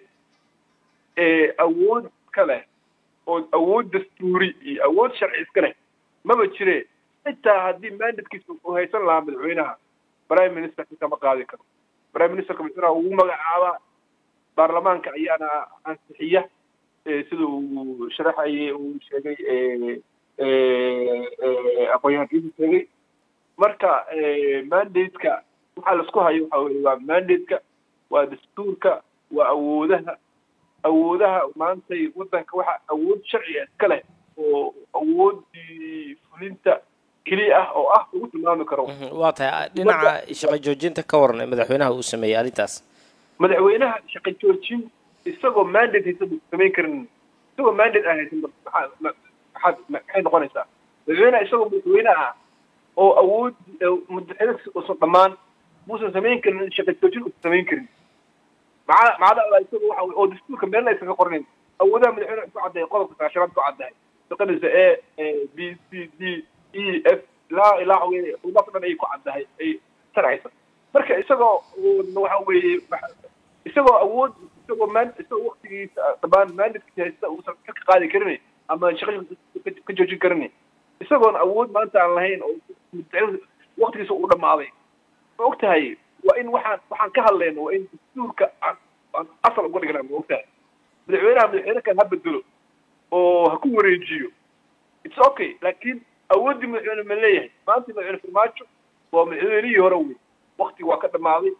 awood ka leh oo awood dastuuri iyo awood sharci iska leh maba jire xitaa haddii mandatkiisa uu haysan lahaa madaxweynaha prime ministerka kama qaadi karo prime ministerka madaxweynaha ugu magacaabaa baarlamaanka ayaana ansixiya sida uu sharaxayay uu sheegay aqoon-yahankiisu sheegay marka mandate-ka waxaa laisku hayo waxa weye waa mandate-ka waa dastuurka waa awoodaha awoodaha maantay waddanka waxa awood sharciga iska leh oo awoodii fulinta keliya ah oo ah lagu tilmaami karo waa tahay dhinaca shaqo joojinta ka waran ee madaxweynaha uu sameeyey arrintaas madaxweynaha shaqo joojin isagoo mandate haysan buu samayn karin isagoo mandate aan haysan maxaa maxaad maxay noqonaysaa madaxweynaha isagoo madaxweyne ah oo awood madaxweyne uusan dhammaan muusan samayn karin shaqo joojin uusan samayn karin maca macada alla isaga waxa oo dastuurka meelna aysan ka qornayn awoodaha madaxweyne ku caddahay qodobka sagaashanaad ku caddahay shaqadiisa a b c d e f ilaa ilaa weye udaas dhan ayay ku caddahay ay sharcaysa marka isagoo waxa weeye isagoo awood isagoo man isagoo waktigiisa dhammaan mandadkiisa haysta uusan ka qaadi karin ama shaqo ka joojin karin isagoon awood maanta aan lahayn oo waktigiisa uu dhammaaday ma og tahay waa in waxaan waxaan ka hadlayno waa in dastuurka aan aan asal uga dhignaa ma og tahay madaxweynaha madaxweyne kan ha bedelo oo ha ku wareejiyo it's okay laakiin awooddii madaxweyne ma leeyahay maanta madaxweyne farmaajo waa madaxweynihii hore wey wakti waa ka dhammaaday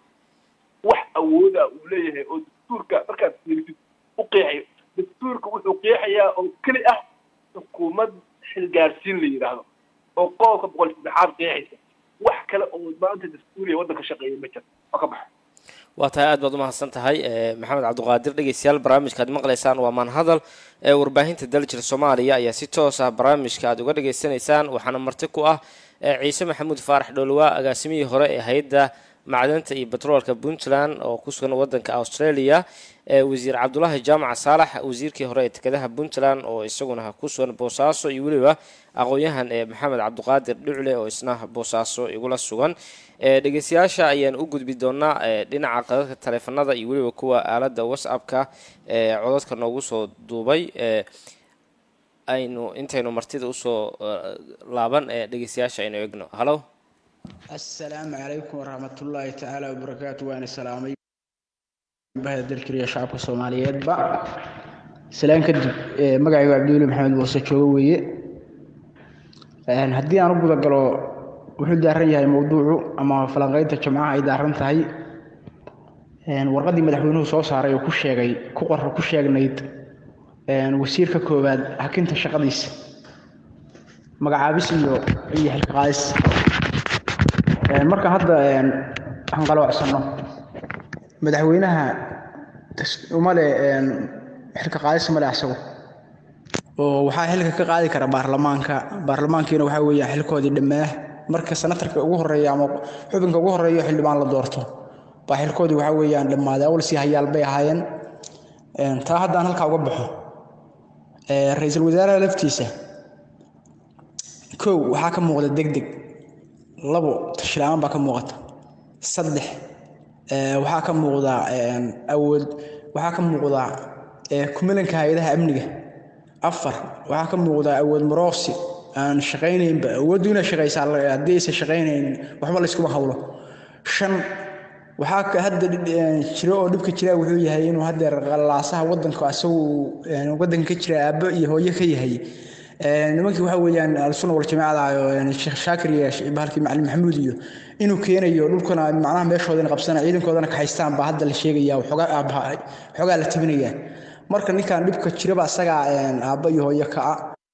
wax awooda uu leeyahay oo dastuurka markaad fiirisid u qeexayo dastuurka wuxuu qeexayaa oo keli ah xukuumad xilgaarsiin la yidhaahdo oo qodobka boqol saddexaad qeexaysa wax kale oo maanta dastuuriya waddanka shaqeeya ma jiro waa ka baxa waa tahay aad baad umahadsan tahay maxamed cabdiqaadir dhegeystayaal barnaamijka aad maqlaysaan waa maanhadal ee warbaahinta daljir soomaaliya ayaa si toos ah barnaamijka aad uga dhageysanaysaan waxaana marti ku ah ciise maxamuud faarax dhoolwaa agaasimihii hore ee hay-adda macdanta iyo betroolka puntland oo ku sugan wadanka australia wasiir cabdulaahi jaamac saalax wasiirkii hore ee dekedaha puntland oo isaguna ku sugan boosaaso iyo weliba aqoon-yahan ee maxamed cabdiqaadir dhucle oo isna boosaaso igula sugan dhegeystayaasha ayaan u gudbi doonaa dhinaca qadadka taleefanada iyo weliba kuwa aalada whatsappka ee codadka noogu soo duubay aynu intaynu martida usoo laaban ee dhegeystayaasha aynu egno hallo asalaamu calaykum waraxmatullaahi tacaala wabarakaatu waana salaamay bahda dalkariya shacabka soomaaliyeedba salaan kadib magacaygu cabdiweli maxamed muuse joogo weeye haddii aan u gudagalo wuxuu daaran yahay mowduucu ama falanqeynta jimcaha ay daaran tahay warqaddii madaxweynuhu soo saaray oo ku sheegay ku qor ku sheegnayd wasiirka koowaad hakinta shaqadiisa magacaabis iyo iyo xilka qaadis marka hadda waxaan qaloocsano madaxweynaha umale xilka qaadis male asagu oo waxaa xilka ka qaadi kara baarlamaanka baarlamaankiina waxaa weeyaan xilkoodii dhammaa marka senatarka ugu horeeya ama xubinka ugu horeeyo xildhibaan la doorto baa xilkoodii waxaa weeyaan dhammaaday awal sii hayaal bay ahaayeen taa haddaan halkaa uga baxo ra-iisul wasaaraha laftiisa kow waxaa ka muuqda deg deg labo tashila-aan baa ka muuqata saddex waxaa ka muuqda awood waxaa ka muuqda kumilanka hay-adaha amniga afar waxaa ka muuqda awood maroosi aan shaqaynaynba awooddu inay shaqaysaa haddii aysan shaqaynayn waxba layskuma hawlo shan waxaa hadda jiro oo dhibka jira wuxuu yahay inuu haddeer qalaasaha wadanka asagu wadanka ka jira aabbo iyo hooyo ka yahay nimankii waxa weeyaan alsunna waljamaacada oo sheekh shaakir iyo bahalkii macalin maxamuud iyo inuu keenayo dhulkana macnaha meeshoodana qabsana ciidankoodana kaxaystaan baa hadda la sheegaya xoogaa la tabinaya marka ninkan dhibka jiraba asagaa aabbo iyo hooyo kaca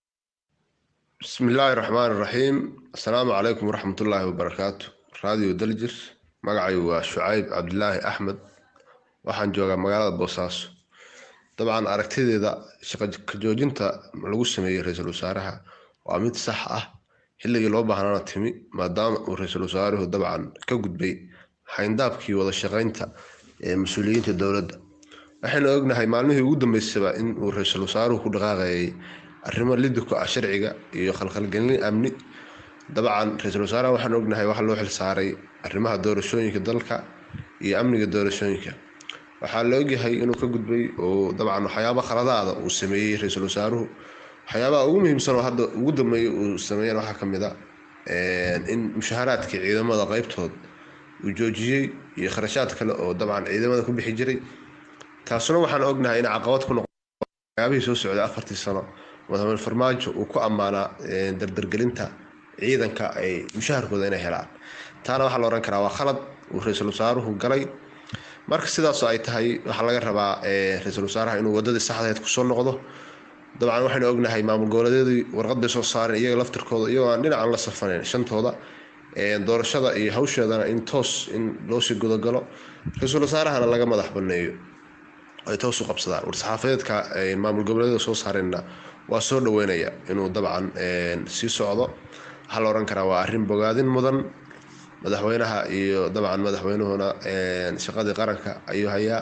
بسم الله الرحمن الرحيم السلام عليكم ورحمة الله وبركاته راديو دلجر magacay waa shucayb cabdilaahi axmed waxaan joogaa magaalada boosaaso dabcan aragtideeda shaqakajoojinta lagu sameeyey ra-iisul wasaaraha waa mid sax ah xilligii loo baahnana timi maadaama uu ra-iisul wasaaruhu dabcan ka gudbay xayndaabkii wada shaqaynta ee mas-uuliyiinta dowladda waxaynu ognahay maalmihii ugu dambeysaba in uu ra-iisul wasaaruhu ku dhaqaaqayay arrimo lidi ku ah sharciga iyo khalkhalgelin amni dabcan ra-iisul wasaaraha waxaan ognahay waxa loo xilsaaray arrimaha doorashooyinka dalka iyo amniga doorashooyinka waxaa la ogyahay inuu ka gudbay oo dabcan waxyaaba khaladaada uu sameeyey ra-iisul wasaaruhu waxyaabaha ugu muhiimsan oo hadda ugu dambeeyay uu sameeyeen waxaa kamid a in mushaharaadkii ciidamada qeybtood uu joojiyey iyo kharashaad kale oo dabcan ciidamada ku bixi jiray taasuna waxaan ognahay in caqabad ku noqo waxyaabihii soo socday afartii sano madaxweyne farmaajo uu ku ammaanaa dardargelinta ciidanka ay mushaharkooda inay helaan taana waxaa la ohan karaa waa khalad uu ra-iisul wasaaruhu galay marka sidaasoo ay tahay waxaa laga rabaa ra-iisul wasaaraha inuu wadadii saxdaheed kusoo noqdo dabcan waxaynu ognahay maamul goboleedyadii warqad bay soo saareen iyaga laftirkooda iyagoo aan dhinacan la safanayn shantooda doorashada iyo hawsheedana in toos in loosii gudagalo ra-iisul wasaarahana laga madax baneeyo ay toos u qabsadaan war-saxaafadeedka maamul goboleedyada soo saareenna waa soo dhaweynaya inuu dabcan sii socdo waxaa la ohan karaa waa arrin bogaadin mudan madaxweynaha iyo dabcan madaxweynuhuna shaqadii qaranka ayuu hayaa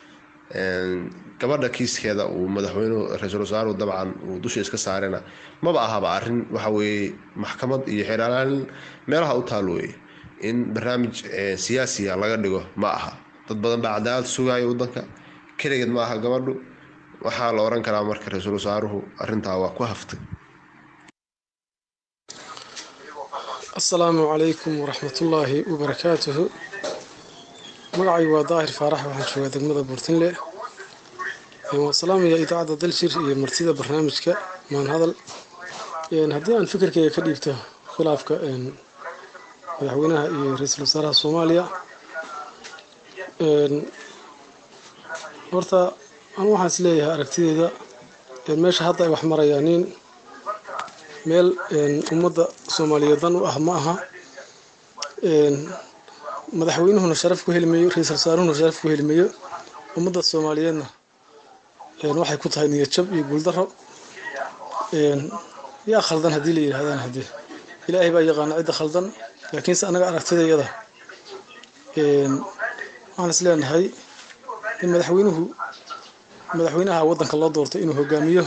gabadha kiiskeeda uu madaxweynuhu ra-iisul wasaaruhu dabcan uu dusha iska saarena maba ahaba arrin waxa weeye maxkamad iyo xeeraalaalin meelaha u taal weeye in barnaamij siyaasiya laga dhigo ma aha dad badan baa cadaalad sugaya wadanka keligeed ma aha gabadhu waxaa la oran karaa marka ra-iisul wasaaruhu arrintaa waa ku haftay asalaamu calaykum waraxmatullaahi wabarakaatuhu magacay waa daahir faarax waxaan joogaa degmada buurtinle waan salaamaya idaacadda daljir iyo martida barnaamijka maanhadal haddii aan fikirkayga ka dhiibto khilaafka madaxweynaha iyo ra-iisul wasaaraha soomaaliya horta anu waxaan is leeyahay aragtideeda meesha hadda ay wax marayaan nin meel ummadda soomaaliyeed dan u ah ma aha madaxweynuhuna sharaf ku helimayo ra-iisul wasaaruhuna sharaf ku helimayo ummadda soomaaliyeedna waxay ku tahay niyad jab iyo guuldaro yaa khaldan haddii la yidhahdaan haddee ilaahay baa yaqaana cidda khaldan laakiinse annaga aragtidayada waxaan is leenahay in madaxweynuhu madaxweynaha waddanka loo doortay inuu hogaamiyo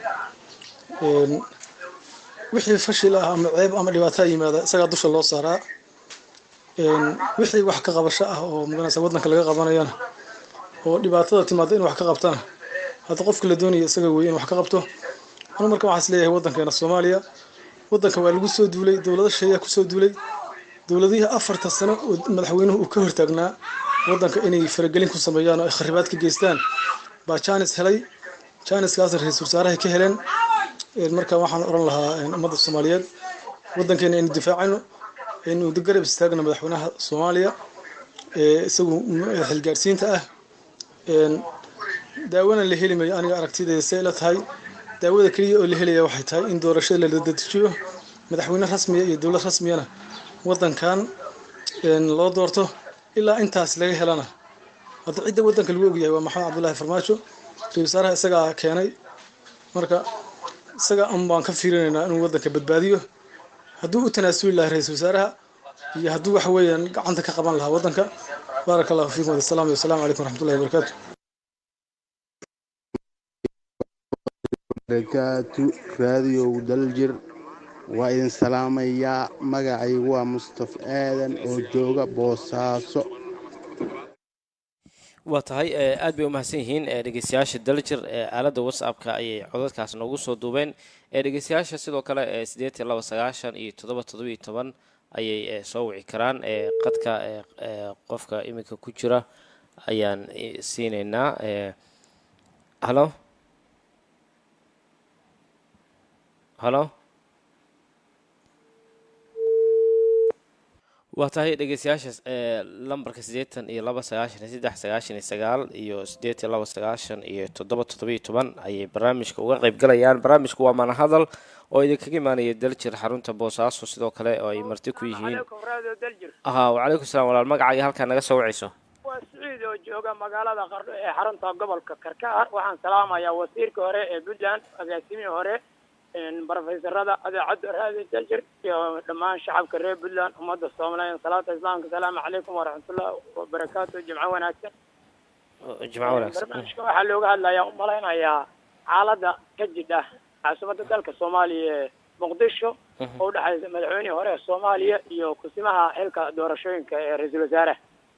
wixii fashil ah ama ceeb ama dhibaataa yimaada isagaa dusha loo saaraa wixii wax ka qabasho ah oo maganaysa waddanka laga qabanayana oo dhibaatada timaada in wax ka qabtana hadda qofka la doonaya isaga weeye in wax ka qabto anu marka waxaan is leeyahay waddankeena soomaaliya waddanka waa lagu soo duulay dowlado shisheeyaa kusoo duulay dowladihii afarta sano oo madaxweynuhu uu ka hortaagnaa waddanka inay faragelin ku sameeyaan oo ay kharibaad ka geystaan baa jaanis helay jaaniskaasna ra-iisul wasaarahay ka heleen marka waxaan oran lahaa ummadda soomaaliyeed waddankeena aynu difaacayno aynu garab istaagna madaxweynaha soomaaliya ee isagu xilgaarsiinta ah daawana la heli mayo aniga aragtidayda say la tahay daawada keliya oo la helaya waxay tahay in doorashada la dedejiyo madaxweyne rasmiya iyo dowlad rasmiyana wadankan loo doorto ilaa intaas laga helana hadda cidda wadanka lagu ogyahay waa maxamed cabdullaahi farmaajo ra-isul wasaaraha isagaa keenay marka isaga un baan ka fiirinaynaa inuu wadanka badbaadiyo hadduu u tanaasuli lahaa ra-isul wasaaraha iyo hadduu waxa weeyaan gacanta ka qaban lahaa wadanka baaraka allahu fiikum wasalaam wasalaamu calaykum waraxmatullahi wabarakaatu barakaatu raadiyow daljir waa idin salaamayaa magacaygu waa mustafa aadan oo jooga boosaaso waa tahay aad bay umahadsan yihiin dhegeystayaasha daljir aaladda whatsappka ayay codadkaas noogu soo duubeen dhegeystayaasha sidoo kale sideetan laba sagaashan iyo toddoba toddobiyo toban ayay soo wici karaan qadka qofka iminka ku jira ayaan siinaynaa halo halo waa tahay dhegeystayaashaas lambarka siddeetan iyo laba sagaashan iyo saddex sagaashan iyo sagaal iyo siddeetan laba sagaashan iyo toddoba toddobiyo toban ayay barnaamijka uga qayb galayaan barnaamijku waa manahadal oo idinkaga imaanaya daljir xarunta boosaaso sidoo kale oo ay marti ku yihiin aha wacalaykum salaam walaal magacaaga halkaa naga soo wacayso waa siciid oo jooga magaalada qardho ee xarunta gobolka karkaar waxaan salaamayaa wasiirka hore ee puntland agaasimihii hore brofesorada adeecadda raadi daljir iyo dhammaan shacabka reer puntland ummadda soomaaliya salaata islaamka asalaamu calaykum waraxmatullahi wabarakaatu jimco wanaagsan jimco wanaagsan barnaamijka waxaa looga hadlayaa umalaynayaa xaaladda ka jidha caasimadda dalka soomaaliya ee muqdisho oo udhexaysa madaxweynihii hore ee soomaaliya iyo kusimaha xilka doorashooyinka ee ra-iisul wasaare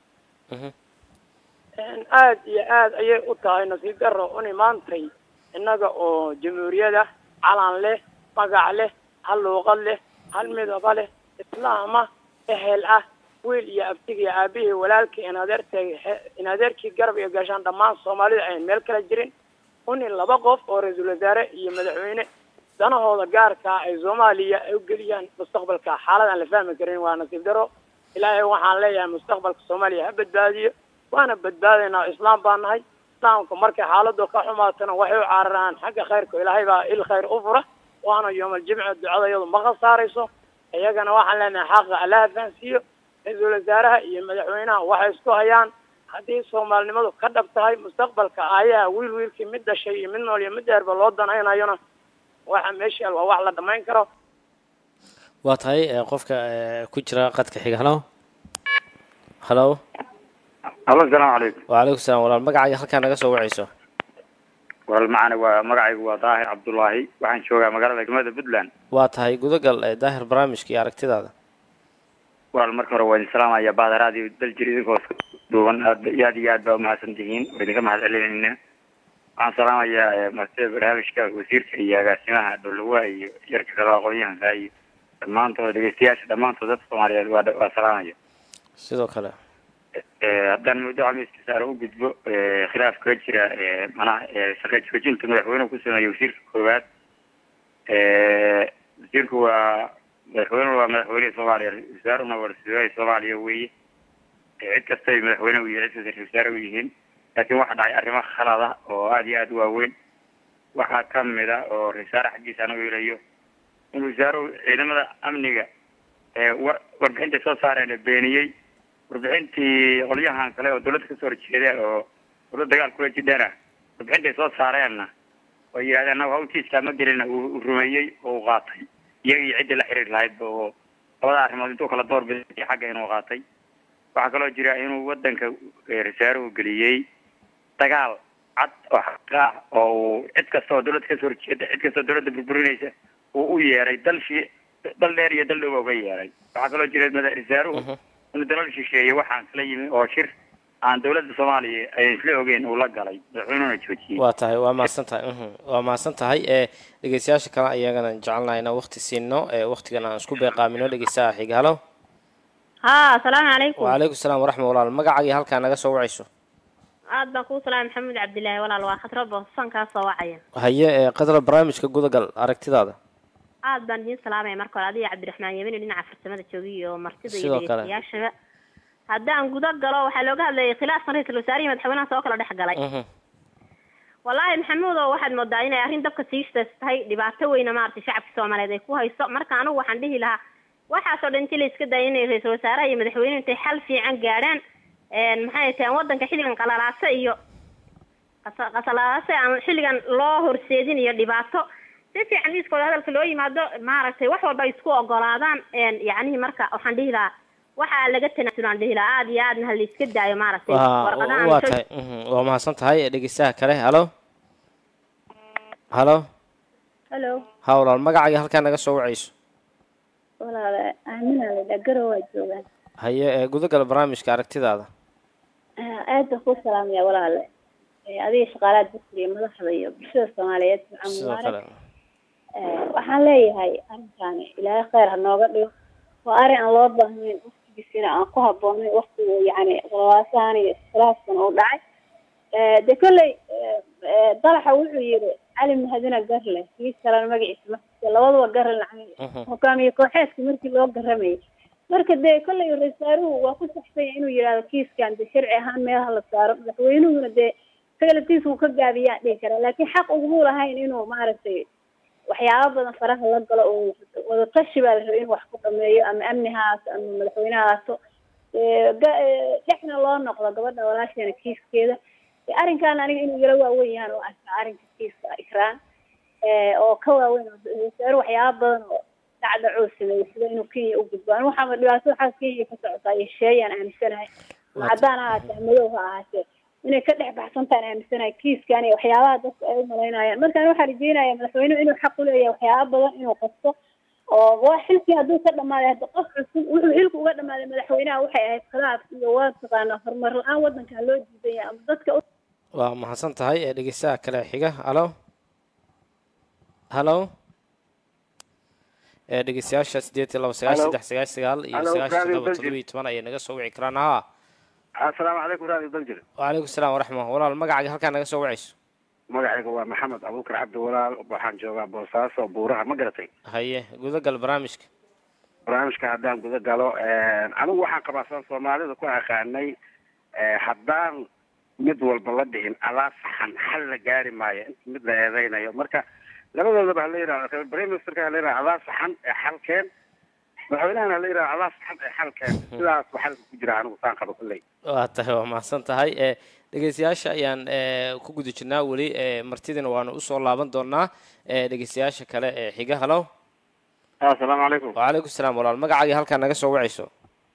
aad iyo aad ayay u tahay nasiib daro uni maantay innaga oo jamhuuriyada calan leh magac leh hal luuqad leh hal midaba leh islaama ehel ah wiil iyo abtig iyo aabihii walaalkii inadeertay inadeerkii garab iyo gashaan dhammaan soomaalida ayn meel kala jirin uni laba qof oo ra-iisul wasaare iyo madaxweyne danahooda gaarkaa ay soomaaliya ay u geliyaan mustaqbalka xaalad aan la fahmi karin waa nasiib daro ilaahay waxaan leeyahay mustaqbalka soomaaliya ha badbaadiyo waana badbaadaynaa islaam baa nahay islaamka markay xaaladu ka xumaatana waxay u cararaan xagga khayrka ilaahay baa il khayr u fura waana yoomaljimci ducada iyadu ma khasaarayso iyagana waxaan leenahay xaqa allaha fahansiiyo ra-iisul wasaaraha iyo madaxweynaha waxay isku hayaan haddii soomaalinimadu ka dhab tahay mustaqbalka aayaha wiil wiilkii mid dhashay iyo mid nool iyo mid dheerba loo danaynayona waxa meesha waa wax la dhamayn karo waa tahay qofka ku jira qadka xiga halo halo halo asalaamu calaykum wacalaykum salaam walaal magacaaga halkaa naga soo wacayso walaal macana waa magacaygu waa daahir cabdullaahi waxaan joogaa magaalada degmada puntland waa tahay gudagal daahir barnaamijka iyo aragtidaada walaal marka hore waa idin salaamaya bahda raadiyo daljir idinkoo duuban aad iyo aad iyo aad baa umahadsan tihiin waa idinka mahad celinayna waxaan salaamayaa martida barnaamijka wasiirka iyo agaasimaha dhowlawa iyo yarka kale aqoon-yahanka iyo dhammaantood dhegeystayaasha dhammaantood dadka soomaaliyeed waa waa salaamaya sidoo kale haddaan muddo camiska saare u gudbo khilaaf kaga jira manaha shaqa joojinta madaxweynuhu ku sameeyey wasiirka koowaad wasiirku waa madaxweynuhu waa madaxweynihii soomaaliya wasaaruna waa ra-iisul soomaaliya weeye cid kastay madaxweyne u yihiin cid kasta ra-isul wasaare u yihiin laakiin waxaa dhacay arrimo khalad ah oo aada iyo aada u waaweyn waxaa ka mid a oo ra-isul wasaare xaggiisa anagu ilayo in wasaaruhu ciidamada amniga war warbixinta soo saareen beeniyey warbixintii qolyahan kale oo dawladda kasoo horjeeda oo dawlad dagaal kula jidhana warbixintay soo saareenna oo yidhahdeen anagu hawtiiskaa ma gelina uu rumeeyey oo u qaatay iyaga iyo ciddii la xiriir lahaydba oo labada arrimood intuu kala door biday xagga inuu qaatay waxaa kaloo jira inuu wadanka rasaaruhu geliyey dagaal cad oo xaqa ah oo uu cid kasta oo dawladda kasoo horjeeda cid kasta oo dawladda burburinaysa uu u yeeray dalshii dal dheer iyo dal dhow uga yeeray waxaa kaloo jira rasaaruhu inuu dalal shisheeye waxaan kala yimi oo shir aan dawladda soomaaliya ay isla ogeyn uu la galay madaxweynuhuna joojiyey waa tahay waa mahadsan tahay waa mahadsan tahay ee dhegeystayaasha kale ayagana jecelnahay inaan waqti siino ee waqtigan aan isku beeqaamino dhegeystaha xiga halo ha asalaamu calaykum wacalaykum salaam waraxmat walaal magacaaga halkaa naga soo wacayso aad baan kuu salaamay maxamed cabdilaahi walaal waa khatro boosan kaa soo wacaya haye ee qadra barnaamijka gudagal aragtidaada aad baan idiin salaamaya marka hore adiga cabdiraxmaan yemini dhinaca farsamada joogiy iyo martida iyo Sidoo kale. dhegeystayaashaba haddaan guda galo waxaa looga hadlayay khilaafkan ra-iisul wasaarihii madaxweynaha soo kala dhex galay Mhm. wallaahi maxamuudow waxaad moodaa inay arrin dabka siistas tahay dhibaato weyna maaragtay shacabka soomaaliyeed ay ku hayso marka anigu waxaan dhihi lahaa waxaasoo dhan intii la iska dayay inay ra-iisul wasaaraha iyo madaxweynuhu intay xal fiican gaadhaan een maxay tahay waddanka xilligan qalalaase iyo qasa- qasalaase aan xilligan loo horseedin iyo dhibaato si fiican miiskooda hadalka loo yimaado maaragtay wax walba ay isku ogolaadaan een yacnihii marka waxaan dhihi lahaa waxaa laga tanaasulaan dhihi lahaa aada iyo aadna ha la iska daayo maaragtay waa warqadahan waa soo tahay mhm, waa mahadsan tahay dhegeystaha kale halo halo halo ha walaal magacaaga halkaa naga soo wacayso walaale aamina ladha garow waa joogaan haye ee gudagala barnaamijka aragtidaada aad baan kuu salaamaya walaale Eh, adiga shaqaalaha dugsiga iyo madaxda iyo bulshada soomaaliyeed waxaan sidoo mubaarak kale Eh, waxaan leeyahay arrinkaani ilaahay kheyr ha nooga dhigo waa arrin aan loo baahnayn waqtigiisina aan ku habboonayn waqtigu yacni qalawaasahan iyo iskhilaafkan uu dhacay Eh, de kolley eh, eh, dalaxa wuxuu yidhi cali mahadina garle kii kalena magaciisa maxuusta labaduba garle lacag hogaamiye kooxeedka markii loo garamayay marka dee kolley ra-iisul wasaaruhu waa ku saxsan yahay inuu yidhahdo kiiskan de sharci ahaan meelaha la saaro madaxweynuhuna dee isaga laftiisa uu ka gaabiyaa dhihi karaa laakiin xaq uguma lahayn inuu maaragtay waxyaabo badan faraha la galo oo wadatashi baa la rabay inuu wax ku dhameeyo ama amni ha ahaato ama madaxweyne ha ahaato Eh, ga- eh, dhexna loo noqdo gabadha walaasheena kiiskeeda Eh, arrinkan aniga inuu yaro waaweyn yahan oo arkaa arrinka kiiska ikraan Eh, oo ka waaweyn oo ra-iisul wasaare waxyaabo badan oo dhacdhacoo sameeyey sida inuu kenya u gudbo aniga waxaama dhibaato waxaa kenya ka socotaa iyo sheeyaan aaminsanahay ama caddaan ha ahaatee ama madow ha ahaatee inay ka dhex baxsantaan aaminsanahay kiiskan iyo waxyaabaha dadka ay u malaynayaan markaan waxaa rajeynaya madaxweynuhu inuu xaq u leeyahay waxyaabo badan inuu qabto oo waa xilkii hadduu ka dhamaaday hadda qof cusub wuxuu xilku uga dhamaaday madaxweynaha waxay ahayd khilaaf iyo waa taqaanaa horumar la-aan waddankan loo diidan yahay ama dadka u waa mahadsan tahay ee dhegeystaha kale xiga halo halo ee dhegeystayaasha sideed iyo laba sagaal Halo. saddex sagaal sagaal iyo Halo, sagaashan Radio toddoba Belgium. toddoba iyo toban ayay naga soo wici karaan haa asalaamu calaykum radio daljir wacalaykum salaam waraxma walaal magacaaga halkaa naga soo wacayso magacayga waa maxamed abuukar cabdi walaal waxaan joogaa boosaaso buuraha ma garatay haye gudagal barnaamijka barnaamijka haddaan guda galo anigu waxaan qabaa saan soomaalida ku aqaanay eh, haddaan mid walba la dhihin adaa saxan xal la gaari maayo inta mid la eedeynayo marka labadoodaba hala yidhahdo prime ministerka hala yidhahdo adaa saxan ee xalkeen madaxweynahana hala yidhahdo adaa saxan ee xalkeen sidaas waa xalka ku jira anigu saan qabo kulley waa tahay waa mahadsan tahay ee dhegeystayaasha ayaan ee ku guda jirnaa weli ee martidina waanu usoo laaban doonaa ee dhegeystayaasha kale ee xiga halo asalaamu calaykum wacalaykum salaam walaal magacaaga halkaa naga soo wacayso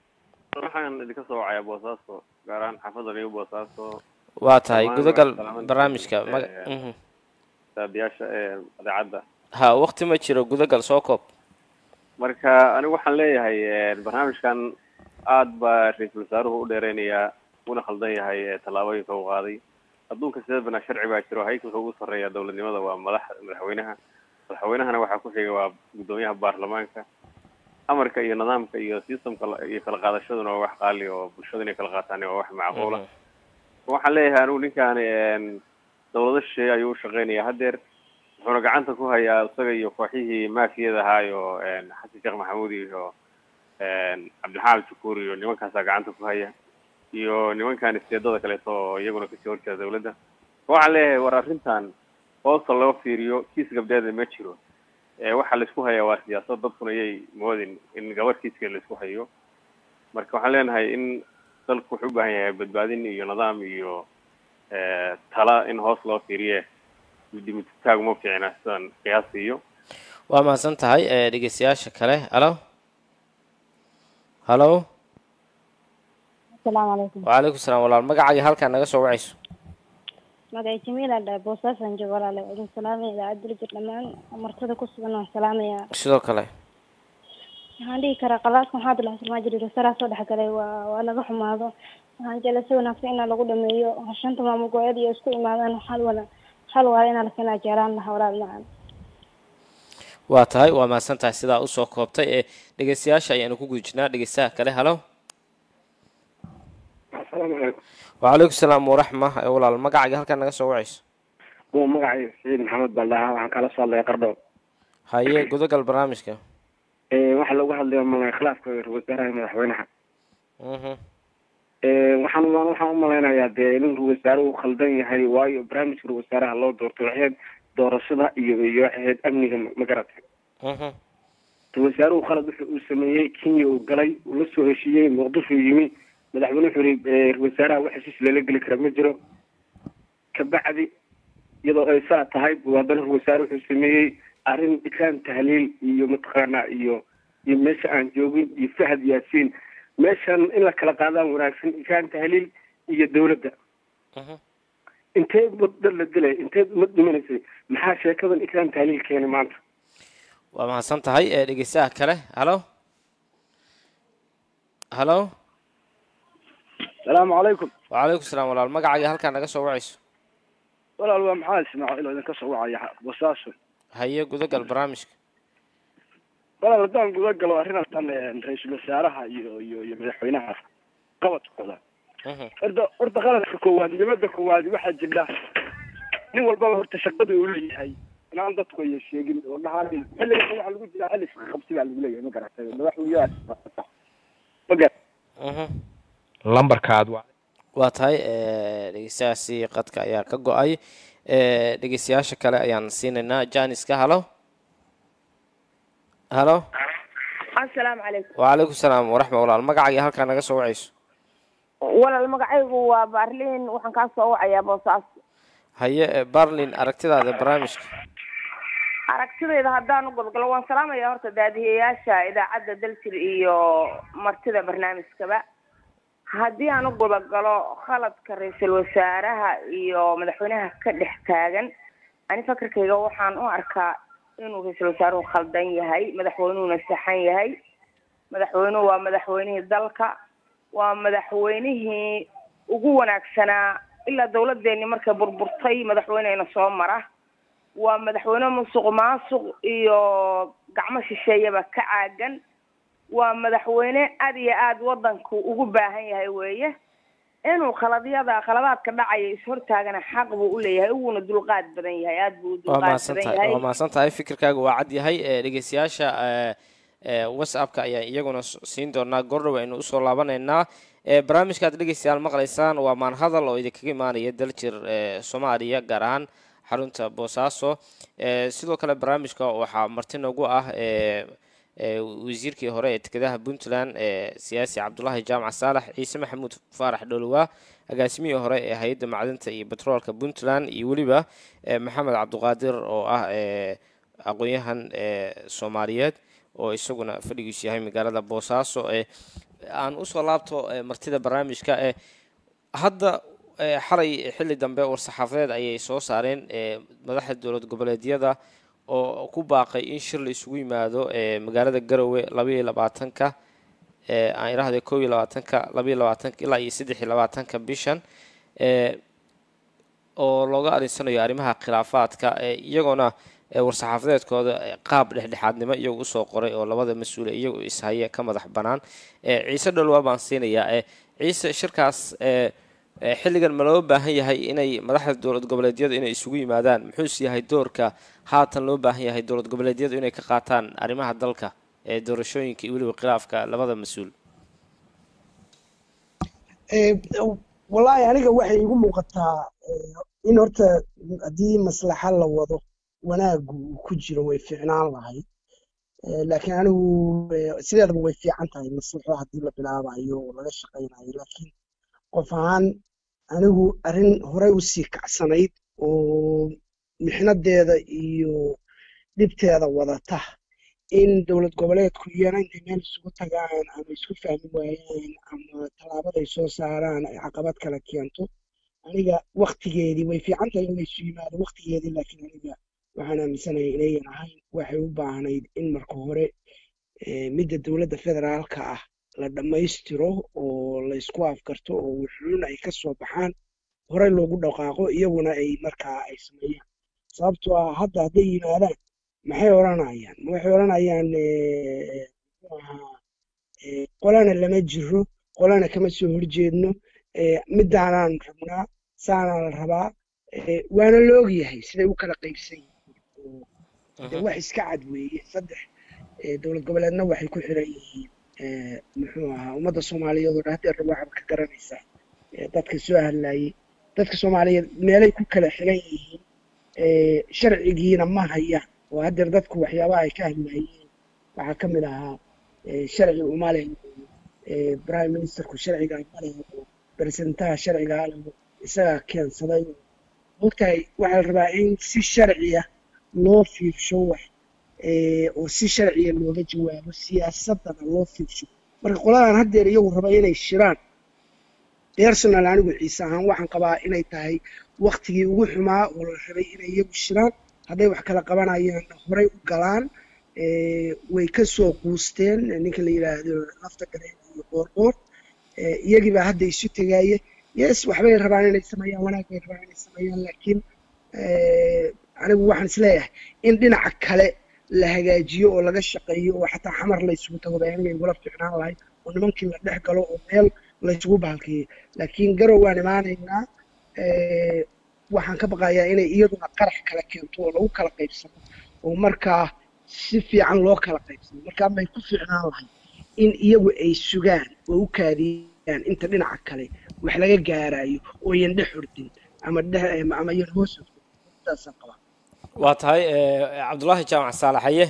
waxaan idinka soo wacayaa boosaaso gaar ahaan xaafadda niyo boosaaso waa tahay Dhammaan gudagal waa salaaman barnaamijka tihiin, maga ee, mhm. saabiyaasha ee idaacadda ha waqti ma jiro gudagal soo koob marka anigu waxaan leeyahay ee, barnaamijkan aad baa ra-iisul wasaaruhu u dheereynayaa una khaldan yahay ee, tallaabooyinka uu qaaday adduunka sideedbana sharci baa jiro haykalka ugu sarreeya dowladnimada waa madax madaxweynaha madaxweynahana waxaa ku xiga waa guddoomiyaha baarlamaanka amarka iyo nidaamka iyo systemka la- iyo kala qaadashaduna waa wax qaali oo bulshada inay kala qaataan waa wax macquula waxaan leeyahay anigu ninkaani een, dowlado shisheeye ayuu u shaqeynaya haddeer wuxuuna gacanta ku hayaa isaga iyo kooxihii maafiyada ahaayo een, xasan sheekh maxamuud iyo een, cabdilxaamid shukuur iyo nimankaasaa gacanta ku haya iyo nimankan isteedada kaleeto oo iyaguna kasii horjeeda dowladda waxaan leeyahay war arrintan hoosta loo fiiriyo kiis gabdheeda ma jiro ee waxaa laisku hayaa waa siyaasad dadkuna yay moodin in gabadh kiiskeeda laisku hayo marka waxaan leenahay in dalku wuxuu u baahan yahay badbaadin iyo nidaam iyo ee, tala in hoos loo fiiriye dimititaag uma fiicna sidaan qiyaasiyo waa mahadsan tahay ee dhegeystayaasha kale halo halo asalaamu calaykum wacalaykum salaam walaal magacaaga halkaa naga soo wacayso magacay jamiila dhahay boosaasan joogo walaale waa idin salaamaya idaacad dirijir dhammaan martada ku sugan waan salaamayaa sidoo kale waxaan dhihi karaa qalaadka maxaa dila xasilmaa jiri rasaraa soo dhexgalay waa waa laga xumaado waxaan jeclay si wanaagsan inaa lagu dhameeyo shanta maamul goboleed iyo isku imaadaan hal wala hal wala inaa la keenaa jeclaan lahaa walaal macaan waa tahay waa mahadsan tahay sidaa usoo koobtay ee dhegeystayaasha ayaanu ku guda jirnaa dhegeystaha kale halo asalaamu calaykum wacalaykum salaam waraxma ee walaal magacaaga halkaa naga soo wacayso kuwa magacay saciid maxamed baan dhahaa waxaan kala soo hadlaya qardhow haye gudagal barnaamijka Ee, waxaa lagu hadlaya malay khilaafka ra-iisul wasaaraha iyo madaxweynaha Mhm. Ee, waxaan u- waxaan u malaynayaa dee in ra-iisul wasaare uu khaldan yahay waayo barnaamijka ra-iisul wasaaraha loo doortay waxay ahayd doorashada iyo iyo waxay ahayd amniga ma- ma garatay Mhm. ra-iisul wasaaruhu khalad wuxuu uu sameeyey kenya uu galay uu la soo heshiiyey muqdisho yimi madaxweyne wuxuu yihi ee, ra-iisul wasaaraha wax heshiis lala geli kara ma jiro kabacdi iyadoo ay saa tahay buu haddana ra-iisul wasaare wuxuu sameeyey arrin ikraan tahliil iyo mataqaanaa iyo iyo meesha aan joogin iyo fahad yaasiin meeshan in la kala qaadaan wanaagsan ikraan tahliil iyo dowladda Mhm. intee wadda la dilay intee umad dhimanaysay maxaa sheekadan ikraan tahliil keenay maanta waa mahadsan tahay ee dhegeystaha kale halo halo salaamu calaykum wacalaykum salaam walaal magacaaga halkaa naga soo wacayso walaal waa maxamed ismaaciil oo idinka soo wacaya basaaso haye gudagal barnaamijka walaal haddaan guda galo arrintan ra-iisul wasaaraha iyo iyo iyo madaxweynaha qabadkooda Mhm. horta horta qaladka koowaad nimada koowaad waxaa jira nin walbaba horta shaqada uu leeyahay inaan dadku ay sheegin oo dhahaan xilligan waxaa lagu jiraa xilli shaqo qabsi baa lagu leeyahay ma garatay madaxweynaha ma garat Mhm. lambarkaad waa waa tahay ee, dhegeystayaasi qadka ayaa ka go-ay ee, dhegeystayaasha kale ayaan siinaynaa janiska halo halo asalaamu calaykum wacalaykum salaam waraxma walaal magacaaga halkaa naga soo wacayso walaal magacaygu waa baarliin waxaan kaa soo wacayaa boosaaso haye ee, barlin aragtidaada barnaamijka aragtidayda haddaan u gobgalo waan salaamayaa horta daadihiyayaasha idaacadda daljir iyo martida barnaamijkaba haddii aan u gobagalo khaladka ra-iisul wasaaraha iyo madaxweynaha ka dhex taagan ani fakarkayga waxaan u arkaa inuu ra-iisul wasaaruhu khaldan yahay madaxweynuhuna saxan yahay madaxweynuhu waa madaxweynihii dalka waa madaxweynihii ugu wanaagsanaa ilaa dawladeeni markay burburtay madaxweyneyna soo mara waa madaxweyne musuq maasuq iyo gacmo shisheeyaba ka caagan waa madaxweyne aad iyo aad wadanku ugu baahan yahay weeye inuu khaladyada khaladaadka dhacaya ishortaagana xaq buu u leeyahay uuna dulqaad badan yahay aad buu u waa dulqaad mahadsan badan tahay yahay waa mahadsan tahay fikirkaaga waa cad yahay ee, dhegeystayaasha ee, ee, whatsappka ayaan iyaguna s- siin doonaa gordhow aynu usoo laabanaynaa ee, barnaamijkaad dhegeystayaal maqlaysaan waa maanhadal oo idinkaga imaanaya daljir ee, soomaaliya gaar ahaan xarunta boosaaso ee, sidoo kale barnaamijka waxaa marti noogu ah ee, ee, wasiirkii hore ee dekedaha puntland ee siyaasi cabdulaahi jaamac saalax ciise maxamuud faarax dholowaa agaasimihii hore ee hay-adda macdinta iyo betroolka puntland iyo weliba ee, maxamed cabduqaadir oo ah ee, aqoon-yahan ee, soomaaliyeed oo isaguna fadhigiisu yahay magaalada boosaaso ee aan usoo laabto ee, martida barnaamijka ee hadda ee, xalay xilli dambe war-saxaafadeed ayay soo saareen ee, madaxda dowlad goboleedyada oo ku baaqay in shir la isugu yimaado ee magaalada garowe laba iyo labaatanka ee aan idhaahday kow iyo labaatanka laba iyo labaatanka ilaa iyo saddex iyo labaatanka bishan ee oo looga arinsanayo arrimaha khilaafaadka ee iyagoona ee war-saxaafadeedkooda ee qaab dhexdhexaadnimo iyagu usoo qoray oo labada mas-uule iyagu ishaya ka madax banaan ee ciise dholwaa baan siinayaa ee ciise shirkaas ee ee xilligan ma loo baahan yahay inay madaxda dowlad goboleedyadu inay isugu yimaadaan muxuuse yahay doorka haatan loo baahan yahay dowlad goboleedyadu inay ka qaataan arrimaha dalka ee doorashooyinka iyo weliba khilaafka labada mas-uul Eh, wallaahi aniga waxay igu muuqataa eh, in horta haddii maslaxa la wado wanaagu uu ku jiro way fiicnaan lahayd Eh, laakiin anigu eh, sideedaba way fiican tahay maslaxo haddii la bilaabayo oo laga shaqaynayo laakiin qof ahaan anigu arrin horey usii kacsanayd oo mixnadeeda iyo dhibteeda wadata in dowlad goboleedku iyana intay meel isugu tagaan ama isku fahmi waayaan ama tallaabaday soo saaraan ay caqabad kala keento aniga waktigeedii way fiican tahay in la isu yimaado waktigeedii laakiin aniga waxaan aaminsanahay inayan ahayn waxay u baahnayd in marka hore eh, midda dowladda federaalka ah la dhammaystiro oo la isku afgarto oo wuxuun ay ka soo baxaan horey loogu dhaqaaqo iyaguna ay markaa ay sameeyaan sababtoo ah hadda hadday yimaadaan maxay odhanayaan ma waxay odhanayaan eh, muxuu ahaa eh, qolana lama jiro qolana kama soo horjeedno eh, midaanaan rabnaa saanaa la rabaa eh, waana la ogyahay siday u kala qaybsan yihiin oo dee wax iska cad weeye saddex eh, dowlad goboleedna waxay ku xiran yihiin eh, muxuu ahaa ummadda soomaaliyeed oo dhan haddeer waxaad ka garanaysaa eh, dadka soo hadlayay dadka soomaaliyeed meelay ku kala xiran yihiin eh, sharcigiina ma hayaan oo haddeer dadku waxyaabaha ay ka hadlayeen waxaa ka mid ahaa eh, sharci umale eh, prime ministerku sharciga male oo baresentaha sharciga ale isagaa keensaday mogtahay waxaa la rabaa in si sharciya loo fiirsho wax eh, oo si sharciya looga jawaabo siyaasadana loo fiirsho marka qoladan haddeer iyagu raba inay shiraan personal anigu ciise ahaan waxaan qabaa inay tahay waktigii ugu xumaa oo la rabay inay iyagu shiraan hadday wax kala qabanayaan horey u galaan eh, way ka soo quusteen ninka la yidhaahdo lafta gareen iyo qoorqoor eh, iyagii baa hadda isu tegaya yes waxbay rabaan inay sameeyaan wanaag bay rabaan inay sameeyaan laakiin eh, anigu waxaan isleeyahay in dhinaca kale la hagaajiyo oo laga shaqeeyo oo xataa xamar la isugu tago bay aniga igula fiicnaan lahayd oo nimankii la dhex galo oo meel la isugu baalkeeyo laakiin garow waan imaanaynaa eh, waxaan ka baqayaa inay iyaduna qarax kala keento oo lagu kala qaybsano oo markaa si fiican loo kala qaybsano markaa may ku fiicnaan lahayd in iyagu ay sugaan oo u kaadiyaan inta dhinaca kale wax laga gaarayo oo yan dhex ordin ama dhex ama yan hoos ordin intaasaan qabaa waa tahay eh, cabdulaahi jaamac saalax haye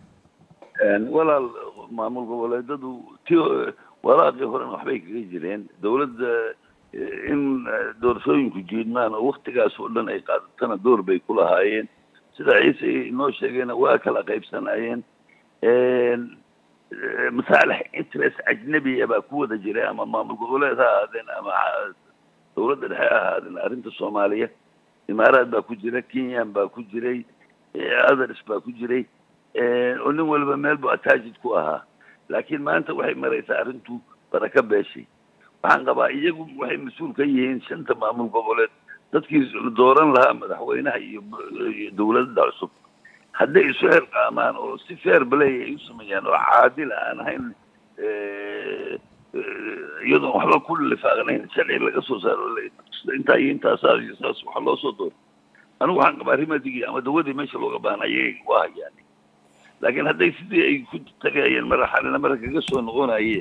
walaal maamul goboleedadu ti walaaqii horena waxbay kaga jireen dowladda eh, in eh, doorashooyinku jiidmaan oo waktigaas oo dhan ay qaadatana door bay ku lahaayeen sida ciise inoo sheegayna waa kala qaybsanaayeen eh, masaalix interest ajnabiya baa ku wada jiray ama maamul goboleed ha ahaadeen ama ca- dowladda dhexe ha ahaadeen arrinta soomaaliya imaaraad baa ku jira kenyan baa ku jiray eh, others baa ku jiray eh, oo nin waliba meel bu attached ku ahaa laakiin maanta waxay maraysaa arrintu baraka beeshay waxaan qabaa iyagu waxay mas-uul ka yihiin shanta maamul goboleed dadkii dooran lahaa madaxweynaha iyo iyo dowladda cusub hadday isu xilqaamaan oo si fair play ay u sameeyaan oo caadil aan ahayn eh, eh, iyadoon waxba ku lifaaqnayn sharci laga soo saaro la- intaa iyo intaasaa iyo saas waxa loo soo dooro anigu waxaan qabaa rimadigii ama dawadii meesha looga baahnayay waa hayaan laakiin hadday sidii ay ku tagayeen maraxalina mara kaga soo noqonayeen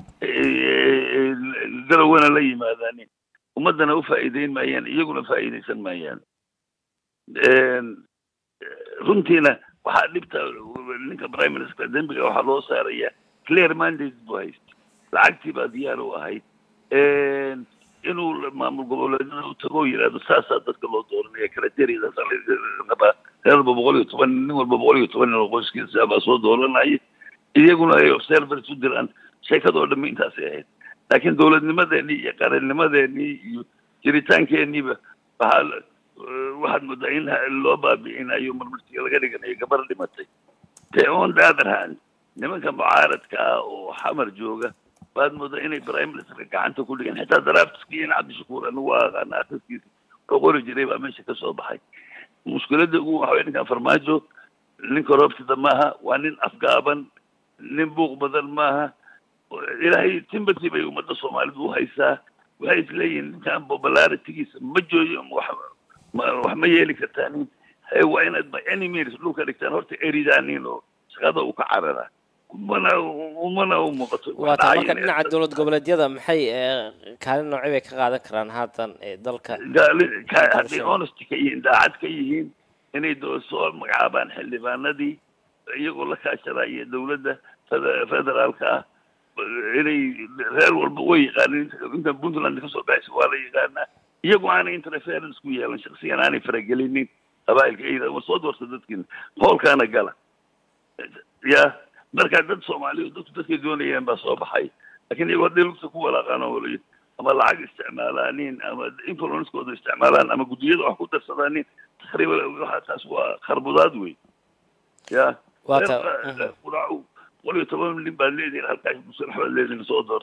eh, garawana la yimaadaan ummaddana u faa'iideyn maayaan iyaguna faa'iidaysan maayaan runtiina waxaa dhibta ninka prime minister dembiga waxaa loo saaraya clear mandate buu haysta lacagtii baa diyaar u ahayd inuu maamul goboleedyada u tago yidhahdo saasaa dadka loo dooranaya criteria rabaa reer walba boqol iyo toban nin walba boqol iyo toban nin oo qoyskiisa baa soo dooranaya iyaguna ay observers u diraan sheekadoo dhammi intaasay ahayd laakiin dowladnimadeenii iyo qarannimadeenii iyo jiritaankeeniiba waxaa la- waxaad moodaa in loo baabi'inayo marmarsiga laga dhiganayo gabar dhimatay te on the other hand nimanka mucaaradka ah oo xamar jooga baad moodaa inay prime ministerka gacanta ku dhigan xitaa draftiskii in cabdishakuur anigu waa aqaana akhriskiisa oo qori jiray baa meesha ka soo baxay mushkiladda ugu waxa weye ninkan farmaajo nin korobtida maaha waa nin afgaaban nin buuq badan maaha ilaahay sympathy bay ummadda soomaalidu u haysaa waxay isleeyihiin ninkan popularitigiisa ma jooyo wax ma wax ma yeeli kartaanin he waa inaad by any means dhulka dhigtaan horta eridaanin oo shaqada uu ka cararaa umana umana u muuqato waa tahay marka dhinaca dowlad goboleedyada maxay eh, kaalin noocyo bay ka qaadan karaan haatan ee dalka gaali- ka- hadday honesty ka yihiin daacad ka yihiin inay doo soo magacaabaan xildhibaanadii iyagoo la kaashanaya dowladda fede- federaalka ah inay reer walba way yaqaanin inta puntland kasoo baxaysa waa la yaqaanaa iyagoo aanay interference ku yeelan shaksiyan aanay faragelinin qabaa'ilka iyada ma soo doorta dadkiina hoolkaana gala ya marka dad soomaaliya dadku dadkay doonayeen baa soo baxay laakiin iyagoo hadday lugta ku walaaqaan oo waliyo ama lacag isticmaalaanin ama influencekooda isticmaalaan ama guddiyada wax ku darsadaanin takriiban waxa taas waa kharbudaad wey ya Waa ta- reer quraacu boqol iyo toban nin baad leedihin halkaas musalax baad leedihin soo door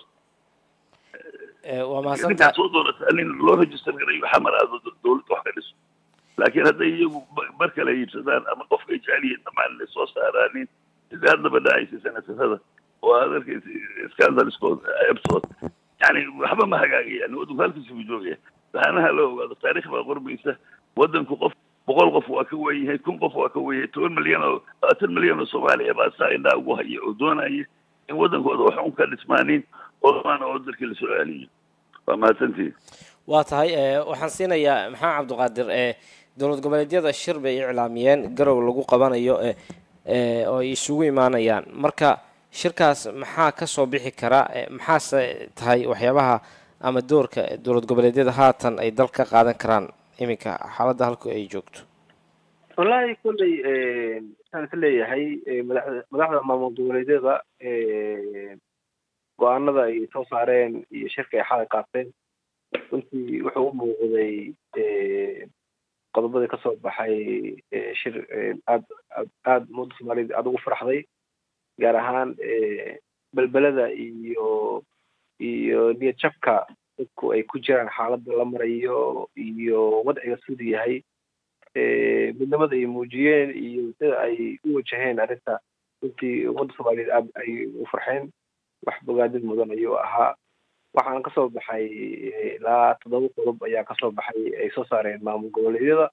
Eh, waa ninkaad mahadsantahay soo doorataa nin loo register garayo xamar aado dowladda wax ka dhiso laakiin hadday iyagu ba- bar kale iibsadaan ama qofka ay jecel yihiin dhamaan inay soo saaraanin sida haddaba dhacaysa sanatarada oo aad arkaysa scandalskooda ebtood yani waxba ma hagaagayaan waddanku halkiisa buu joogaya waxaanaha la ogaado taariikh baa qormaysa waddanku qof boqol qof waa ka weyn yahay kun qof waa ka weyn yahay toban milyan oo labaatan milyan oo soomaaliya baa saa indhaa ugu haya oo doonaya in waddankooda wax un ka dhismaanin oo maana oo dalkii lasoo celiyo waa mahadsantihin waa tahay ee, waxaan siinayaa maxamed cabdiqaadir ee dowlad goboleedyada shir bay iclaamiyeen garow lagu qabanayo ee ee, oo ay isugu imaanayaan marka shirkaas maxaa ka soo bixi kara ee, maxaase tahay waxyaabaha ama doorka dowlad goboleedyada haatan ay dal ka qaadan karaan iminka xaaladda halku ay joogto wallaahi kolley waxaan is leeyahay eh, madaxda madaxda maamul goboleedyada eh, go-aanada ay soo saareen iyo shirka ay xalay qaateen runtii wuxuu u muuqday eh, qodobadii kasoo baxay eh, shir eh, aad aad aad ummadda soomaaliyed aad ugu farxday gaar ahaan eh, belbelada iyo iyo niyad jabka dadku ay ku jiraan xaaladda la marayo iyo wadciga siduu yahay eh, midnimada ay muujiyeen iyo sida ay u wajaheen arrinta runtii ummadda soomaaliyeed aad ay u farxeen wax bogaadin mudan ayuu ahaa waxaana kasoo baxay eh, ilaa toddoba qodob ayaa kasoo baxay ay soo saareen maamul goboleedyada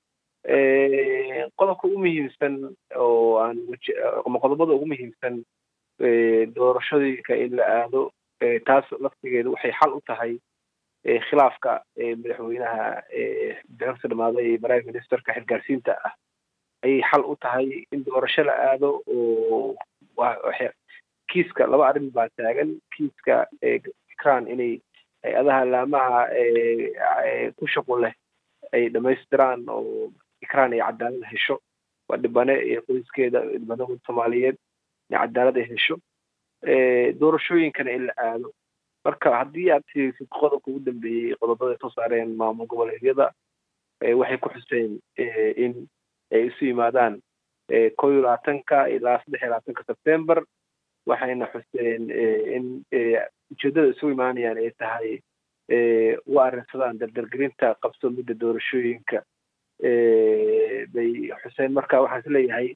Eh, qodobka ugu muhiimsan oo aan waje- ama qodobada ugu muhiimsan eh, doorashooyinka in la aado eh, taas laftigeedu waxay xal u tahay eh, khilaafka eh, madaxweynaha eh, madaxweynaha dhamaaday ee prime ministerka xilgaarsiinta ah ayay xal u tahay in doorasho la aado oo wa- waxa- kiiska laba arrin baa taagan kiiska eh, ikran inay hay-adaha laamaha eh, eh, ku shaqo leh ay dhamaystiraan oo ikran ay cadaalad hesho waa dhibane iyo qoyskeeda dhibanahood soomaaliyeed in cadaalad ay hesho Eh, doorashooyinkana in la aado marka haddii aad fiirisid qodobka ugu dambeeyey qodobada ay soo saareen maamul goboleedyada eh, waxay ku xuseen eh, in ay isu yimaadaan eh, kow iyo labaatanka ilaa saddex iyo labaatanka sebtember waxayna xuseen eh, in eh, ujeedada isugu imaanayaan ay tahay eh, u arrinsadaan dardargelinta qabsoomidda doorashooyinka eh, bay xuseen marka waxaan is leeyahay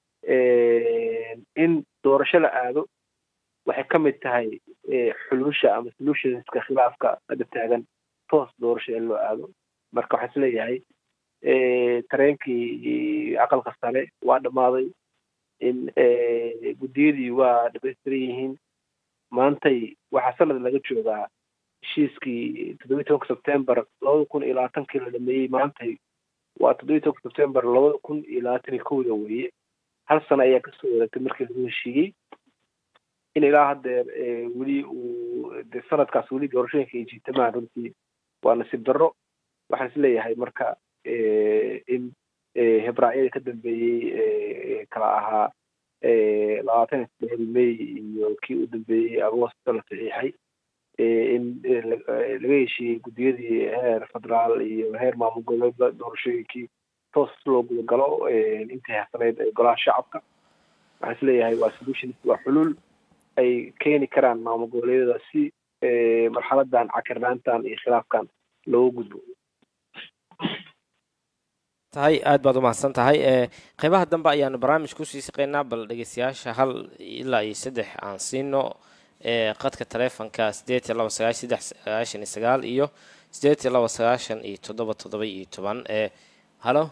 eh, in doorasho la aado waxay ka mid tahay eh, xulusha ama solutionska khilaafka hadda taagan toos doorasho in loo aado marka waxaan is leeyahay eh, tareenkii aqalka sare waa dhammaaday in eh, guddiyadii waa dhamaystiran yihiin maantay waxaa sanad laga joogaa heshiiskii toddobiyi tobanka sebtember labada kun iyo labaatankii la dhameeyey maantay waa toddobiyi tobanka sebtember labada kun iyo labaatan iyo kowda weeye hal sano ayaa kasoo wareegtay markii lagu heshiiyey in ilaa haddeer eh, weli uu de sanadkaas weli doorashooyinka ay jiitamaan runtii waa nasiib darro waxaan is leeyahay marka eh, in eh, hebraacyada ka dambeeyey eh, kala ahaa eh, labaatan iyo saddexdii may iyo kii u dambeeyey agoosto la saxiixay eh, in eh, la- eh, laga heshiiyey guddiyadii heer federaal iyo heer maamul goboleedba doorashooyinkii toos loo guda galo eh, intii hasaneyd ee golaha shacabka waxaan is leeyahay waa solution waa xulul ay keeni karaan maamul goboleedyada si eh, marxaladan cakirnaantan iyo khilaafkan looga gudbo tahay aad baad umahadsan tahay ee qeybaha dambe ayaanu barnaamij kusii shaqeynaa bal dhegeystayaasha hal ilaa iyo saddex aan siino ee qadka taleefonka sideed iyo laba sagaashan saddex sagaashan iyo sagaal iyo sideed iyo laba sagaashan iyo toddoba toddoba iyo toban ee halo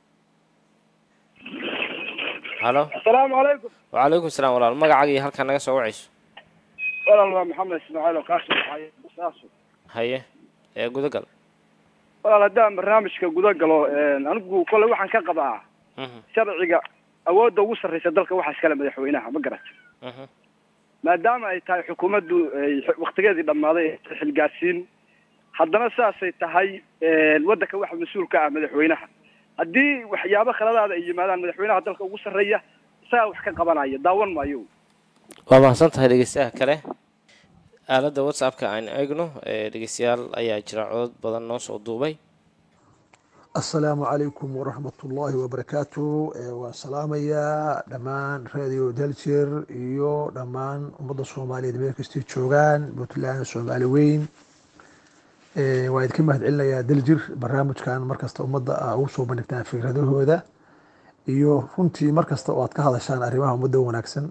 halo asalaamu calaykum wacalaykum salaam walaal magacaaga iyo halkaa naga soo wacayso walaal waa maxamed ismaaciil oo kaasoo baxaya saaso haye ee gudagal walaal haddaan barnaamijka guda galo anigu kole waxaan ka qabaa sharciga awoodda ugu sarreysa dalka waxaa iskale madaxweynaha ma garat maadaama ay tahay xukuumaddu ay waktigeedii dhammaaday ee xilgaarsiin haddana saasay tahay waddanka waxa mas-uul ka ah madaxweynaha haddii waxyaabo khaladaada ay yimaadaan madaxweynaha dalka ugu sarreeya isagaa wax ka qabanaya daawan maayo waa mahadsan tahay dhegeystayaha kale aaladda whatsappka aan eegno ee dhegeystayaal ayaa jira codod badan noo soo duubay asalaamu calaykum waraxmat ullaahi wabarakaatu waan salaamayaa dhammaan radio daljir iyo dhammaan ummadda soomaaliyeed meel kastay joogaan puntland soomaali weyn waa idinka mahad celinayaa daljir barnaamijkan markasta ummadda a ugu soo bandhigtaan fikradahooda iyo runtii markasta oo aad ka hadashaan arrimaha ummadda wanaagsan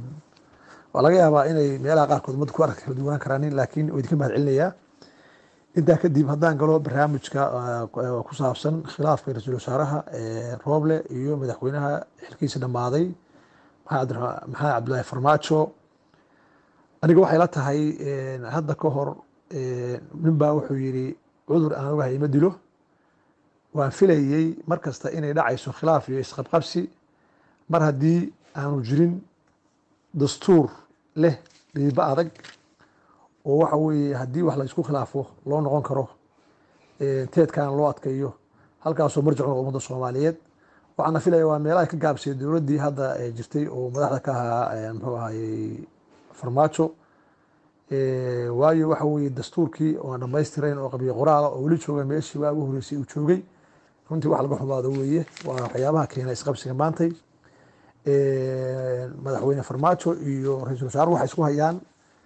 waa laga yaabaa inay meelaha qaarkood ummadda ku arag kala duwanaan karaanin laakiin waa idinka mahad celinayaa intaa kadib haddaan galo barnaamijka eh, ku saabsan khilaafka ra-iisul wasaaraha eh, rooble iyo madaxweynaha xilkiisa dhammaaday maxamed Abdira- maxamed cabdulaahi farmaajo aniga waxay la tahay eh, hadda ka hor eh, nin baa wuxuu yidhi cudur aan ogahay ima dilo waan filayey mar kasta inay dhacayso khilaaf iyo isqabqabsi mar haddii aanu jirin dastuur leh dhiibo adag oo waxa weeye haddii wax la isku khilaafo loo noqon karo eh, teedkan loo adkeeyo halkaasoo marjic u noqdo ummadda soomaaliyeed waxaana filaya waa meelaha ka gaabsay dowladdii hadda eh, jirtay oo madaxda ka ahaa eh, muxuu ahayey farmaajo Eh, waayo waxa weeye dastuurkii oo aan dhammaystirayn oo qabiyo qoraala oo weli jooga meeshii waa ugu horreysay uu joogay runtii wax laga xumaado weeye waa waxyaabaha keena isqabsiga maantay Eh, madaxweyne farmaajo iyo ra-iisul wasaare waxay isku hayaan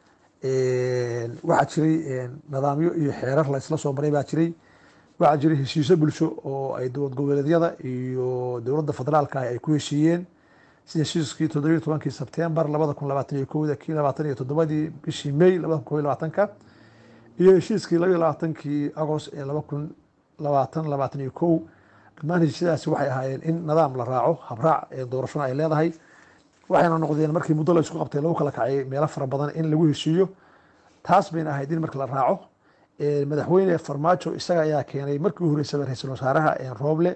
Eh, waxaa jiray eh, nidaamyo iyo xeerar la isla soo maray baa jiray waxaa jiray heshiisyo bulsho oo ay dowlad goboleedyada iyo dowladda federaalka ah ay ku heshiiyeen sida heshiiskii toddobiyo tobankii sebtembar labada kun labaatan iyo kowda kii labaatan iyo toddobadii bishii may labada kun kow iyo labaatanka iyo heshiiskii laba iyo labaatankii agost ee laba kun labaatan labaatan iyo kow dhammaan heshiisyadaasi waxay ahaayeen in nidaam la raaco habraac ee doorashona ay leedahay waxayna noqdeen markii muddo la isku qabtay lagu kala kacay meelo fara badan in lagu heshiiyo taas bayna ahayd in marka la raaco Eh, madaxweyne farmaajo isaga ayaa keenay markii u horeysaba ra-iisul wasaaraha eh, rooble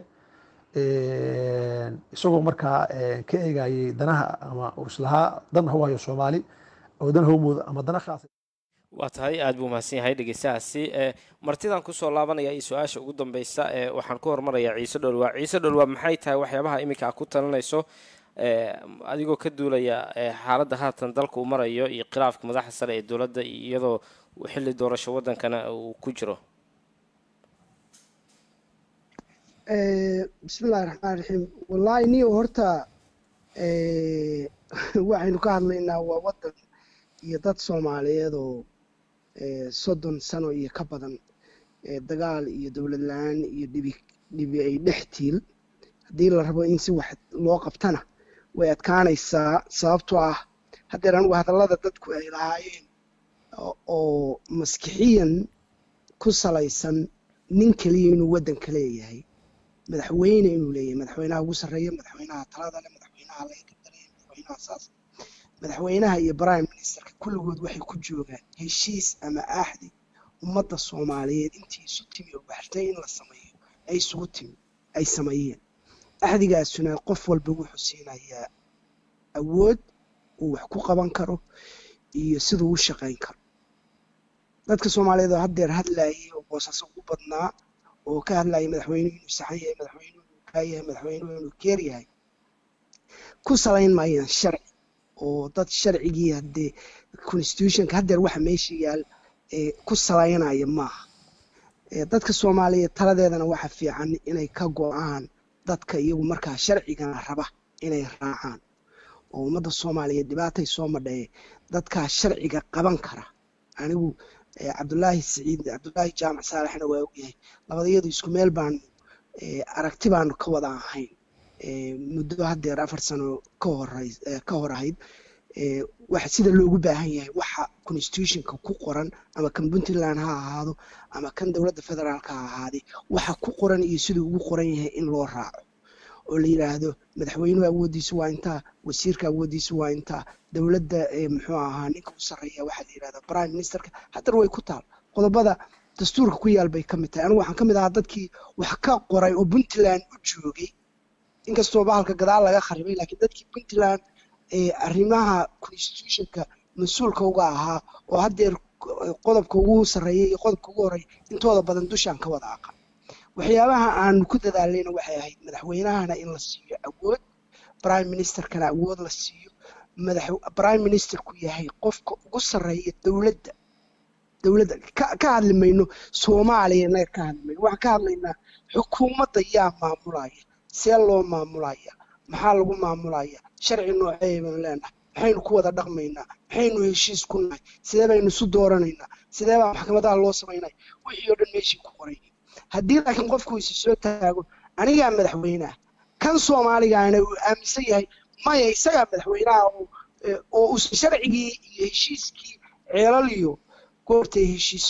Eh, isagoo markaa eh, ka eegayay danaha ama uu islahaa dan ha u hayo soomaali oo dan ha u moodo ama dana khaasa waa tahay aada buu mahadsan yahay dhegeystahaasi ee martidan kusoo laabanaya iyo su-aasha ugu dambeysa ee waxaan ku hormarayaa ciise dholwaa ciise dholwaa maxay tahay waxyaabaha iminka aad ku talinayso ee adigoo ka duulaya ee xaaladda haatan dalka uu marayo iyo khilaafka madaxda sare ee dowladda iyadoo xilli doorasho wadankana uu ku jiro Eh, bismillahi raxmaan raxiim wallaahi niyo horta eh, waxaynu ka hadlaynaa waa waddan iyo dad soomaaliyeed oo eh, soddon sano iyo ka badan eh, dagaal iyo dowlad la-aan iyo dhibi dhibi ay dhex tiil haddii la rabo in si wax loo qabtana way adkaanaysaa sababtoo ah haddeer anigu hadallada dadku ay lahaayeen oo- oo maskixiyan ku salaysan nin keliya inuu waddanka leeyahay madaxweyne inuu leeyahay madaxweynaha ugu sarreeya madaxweynaha talada leh madaxweynaha laga gadalaya madaxweynaha saas madaxweynaha iyo prime ministerka kulligood waxay ku joogaan heshiis ama axdi ummadda soomaaliyeed intii isu timi oo baxshay in la sameeyo ay isugu timi ay sameeyeen axdigaasuna qof walba wuxuu siinayaa awood uu wax ku qaban karo iyo siduu u shaqayn karo dadka soomaaliyeed oo haddeer hadlayay oo boosaaso ugu badnaa oo ka hadlayay madaxweynuhu inuu saxan yahay madaxweynuhu inuu kaa yahay madaxweynuhu inuu keer yahay ku salayn maayaan sharci oo dad sharcigii haddee constitutionka haddeer waxa meesha yaal ee ku salaynaya maaha ee dadka soomaaliyeed taladeedana waxa fiican inay ka go-aan dadka iyagu markaa sharcigana raba inay raacaan oo ummadda soomaaliyeed dhibaatay soo madhaye dadkaa sharciga qaban kara anigu eh, cabdulaahi siciid cabdulaahi jaamac saalaxna waa ogyahay labadayadu isku meel baanu eh, aragti baanu ka wada ahayn eh, muddo haddeer afar sano ka horay eh, ka hor ahayd eh, waxa sida loogu baahan yahay waxa constitutionka ku qoran ama kan puntland ha ahaado ama kan dowladda federaalka ha ahaade waxa ku qoran iyo siduu ugu qoran yahay in loo raaco oo la yidhaahdo madaxweynuhu awooddiisu waa intaa wasiirka awooddiisu waa intaa dowladda eh, muxuu ahaa ninka u sarreeya waxaa la yidhahdaa prime ministerka haddana way ku taal qodobada dastuurka ku yaal bay ka mid tahay anigu waxaan ka mid ahaa dadkii wax ka qoray oo puntland u joogay inkastoo bahalka gadaal laga kharibay laakiin dadkii puntland ee arrimaha constitutionka mas-uulka uga ahaa oo haddeer qodobka ugu sarreeya iyo qodobka ugu horeeya intooda badan dushaan ka wada aqan waxyaabaha aanu ku dadaalayna waxay ahayd madaxweynahana in la siiyo awood prime ministerkana awood la siiyo madax prime ministerku yahay qofka ugu sarreeya dowladda dowladda ka ka hadli mayno soomaaliya inaga ka hadli mayno waxaan ka hadlaynaa xukuumadda yaa maamulaya see loo maamulaya maxaa lagu maamulaya sharci noocee baynu leenahay maxaynu ku wada dhaqmaynaa maxaynu heshiis ku nahay sidee baynu isu dooranaynaa sidee baa maxkamadaha loo samaynaya wixii oo dhan meeshii ku qoray haddii laakiin qofku isi soo taago anigaa madaxweynaha kan soomaaligaana uu aaminsan yahay maya isagaa madaxweynaha oo oo uusan sharcigii iyo heshiiskii ceelal iyo goortay heshiiso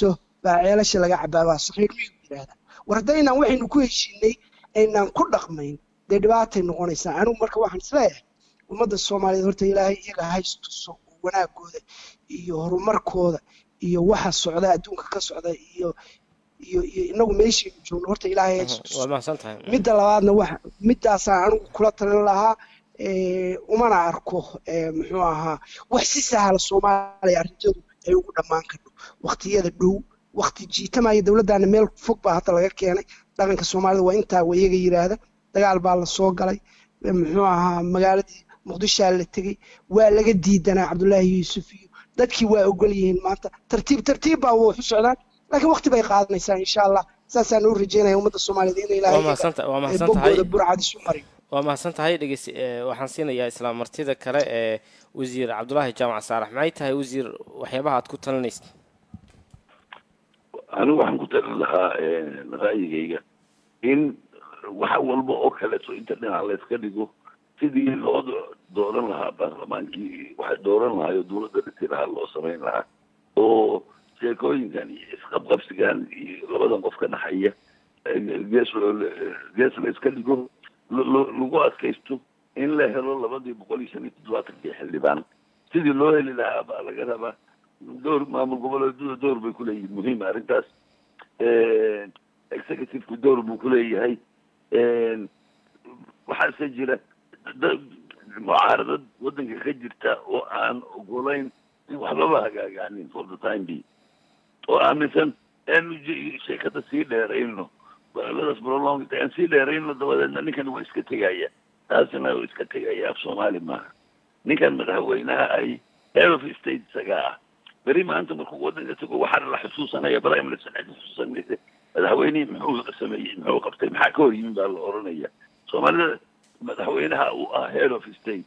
baa ceelasha laga cabaabaa saqiir miyuu yidhaahdaa war haddaynaan waxaynu ku heshiinay aynaan ku dhaqmayn dee dhibaatay noqonaysaa anigu marka waxaan isleeyahay ummadda soomaaliyeed horta ilaahay iyaga haystuso wanaagooda iyo horumarkooda iyo waxa socda adduunka ka socda iyo iyo iyo inagu meeshaynu joogno horta ilaahay haystuso waa mahadsan tahay midda labaadna waxa middaasaan anigu kula talin lahaa eh, umana arko eh, muxuu ahaa wax si sahla soomaaliya arrinteedu ay ugu dhammaan karto waqtiyada dhow waqti jiitamaya dowladdaana meel fog baa hadda laga keenay dhaqanka soomaalida waa intaa wayaga yidhaahda dagaal baa la soo galay eh, muxuu ahaa magaaladii muqdishaa la tegey waa laga diidanaa cabdullaahi yuusuf iyo dadkii waa ogol yihiin maanta tartiib tartiib baa wax u socdaan laakiin waqti bay qaadanaysaa insha allah saasaan u rajeynaya ummadda soomaaliyeed in waa ilaahay mahadsantahay waa eh, mahadsan tahay boggooda burcad isu mariyo waa mahadsan tahay dhegeyst waxaan siinayaa islaam martida kale ee wasiir cabdulaahi jaamac saalax maxay tahay wasiir waxyaabaha aad ku talinaysa anigu waxaan ku talin lahaa ra'yigayga in wax walba oo kaleeto inta dhinac layska dhigo sidii loo do- dooran lahaa baarlamaankii waxa dooran lahaa oo dowladda dhisi lahaa loo samayn lahaa oo sheekooyinkan iyo isqabqabsigan iyo labadan qof ka dhaxaya eh, gees loo- gees la iska dhigo lo- lo- lagu adkaysto in la helo labadii boqol iyo shan iyo toddobaatankii xildhibaan sidii loo heli lahaa baa laga rabaa door maamul goboleedyada door bay kuleeyihiin muhiim arrintaas executive-ku door buu kuleeyahay waxaase jira dad mucaaradad waddanka ka jirta oo aan ogolayn in waxbaba hagaagaanin for the time being oo aaminsan aanu je- sheekada sii dheerayno baladaas prolong aan sii dheerayno dabadeedna ninkan waa iska tegaya taasina waa iska tegaya af soomaali maaha ninkan madaxweynaha ay head of state isaga ah beri maanta markuu waddanka tago waxaa la xusuusanaya prime minister cid xusuusanaysa madaxweynihii muxuu sameeyey muxuu qabtay maxaa ka hor yimi baa la oranaya soomaalida madaxweynaha uu ah head of state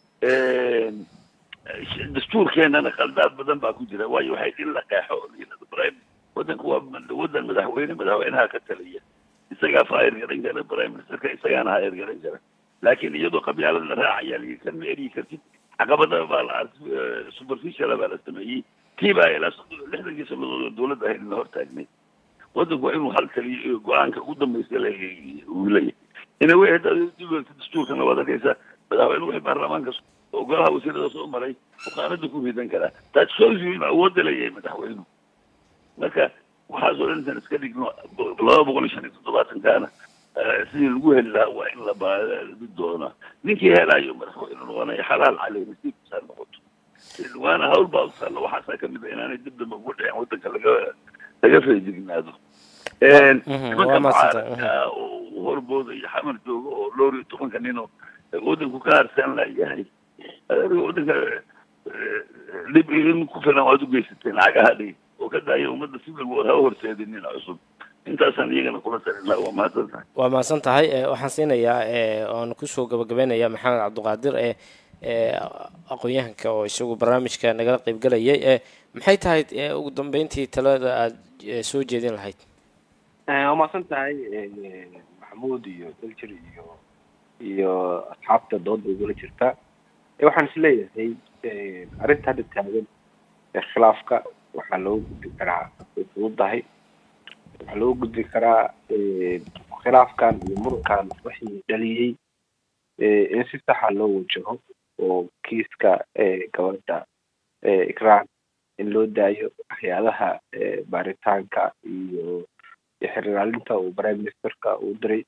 dastuurkeenana khaldaad badan baa ku jira waayo waxay in la qeexo oo la yidhahdo prime waddanku waa waddan madaxweyne madaxweynaha ka taliya isagaa fayr garan kara prime ministerka isagaana hayr garan kara laakiin iyadoo qabyaalad la raacaya la kan ma eryi kartid caqabada baa la arkay superficial baa la sameeyey tii baa ilaa soddon- lixdankii sannadood oo dowladda ahayd la hortaagnay waddanku waa inuu hal taliyo iyo go-aanka ugu dambaysta le uu leeyahay ina wey haddaad dib u eegto dastuurkana waad arkaysaa madaxweyne wixii baarlamaanka oo golaha wasiirada soo maray bukaanada ku ridan karaa that shows you inuu awoodda leeyahay madaxweynuhu marka waxaasoo dhan intaan iska dhigno laba boqol iyo shan iyo toddobaatankaana eh, sidii lagu heli lahaa waa in la baadi doonaa ninkii helayo madaxweyne noqonaya xalaal caley nasiibkiisa ha noqoto waana hawl baa usalla waxaasaa kamid a inaanay dib dambe ugu dhicin waddanka laga laga feejignaado Mhm, nimanka waa mahadsantahay, mucaaradka oo horbooda iyo xamar jooga oo dhowr iyo tobanka nin oo waddanku ka harsan layahay adiga waddanka eh, dhib in ku filan waad u geysateen lacagaha dhig oo ka daaya ummadda si walba ha horseedinin cusub intaasaan iyagana kula talin lahaa waa mahadsan tahay waa mahadsan tahay eh, waxaan siinayaa eh, oon kusoo gabagabeynaya maxamed cabdiqaadir ee ee aqoon-yahanka oo isagu barnaamijka nagala qeybgelayay eh, maxay tahay eh, ugu dambeyntii talada aada eh, soo jeedin lahayd waa mahadsan tahay maxamuud iyo daljir iyo iyo asxaabta dooda igula jirta Eh, waxaan is leeyahay eh, arrinta hadda taagan ee khilaafka waxaa loo gudbi karaa way fududahay waxaa loo gudbi karaa eh, khilaafkan iyo murankan wixii dhaliyey eh, in si saxa loo wajaho oo kiiska eh, gabadha eh, ikraan in loo daayo hay-adaha eh, baaritaanka iyo iyo xiriiraalinta uu prime ministerka uu diray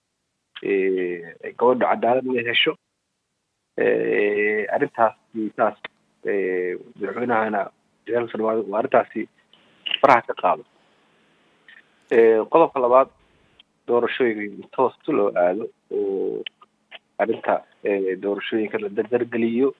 eh, gabadha cadaalad inay hesho eh, arrintaasi saas eh, madaxweynahana jalaal salmaado waa arrintaasi faraha ka qaado Eh, qodobka labaad doorashooyinka in toos loo aado oo arrinta eh, doorashooyinka la dardargeliyo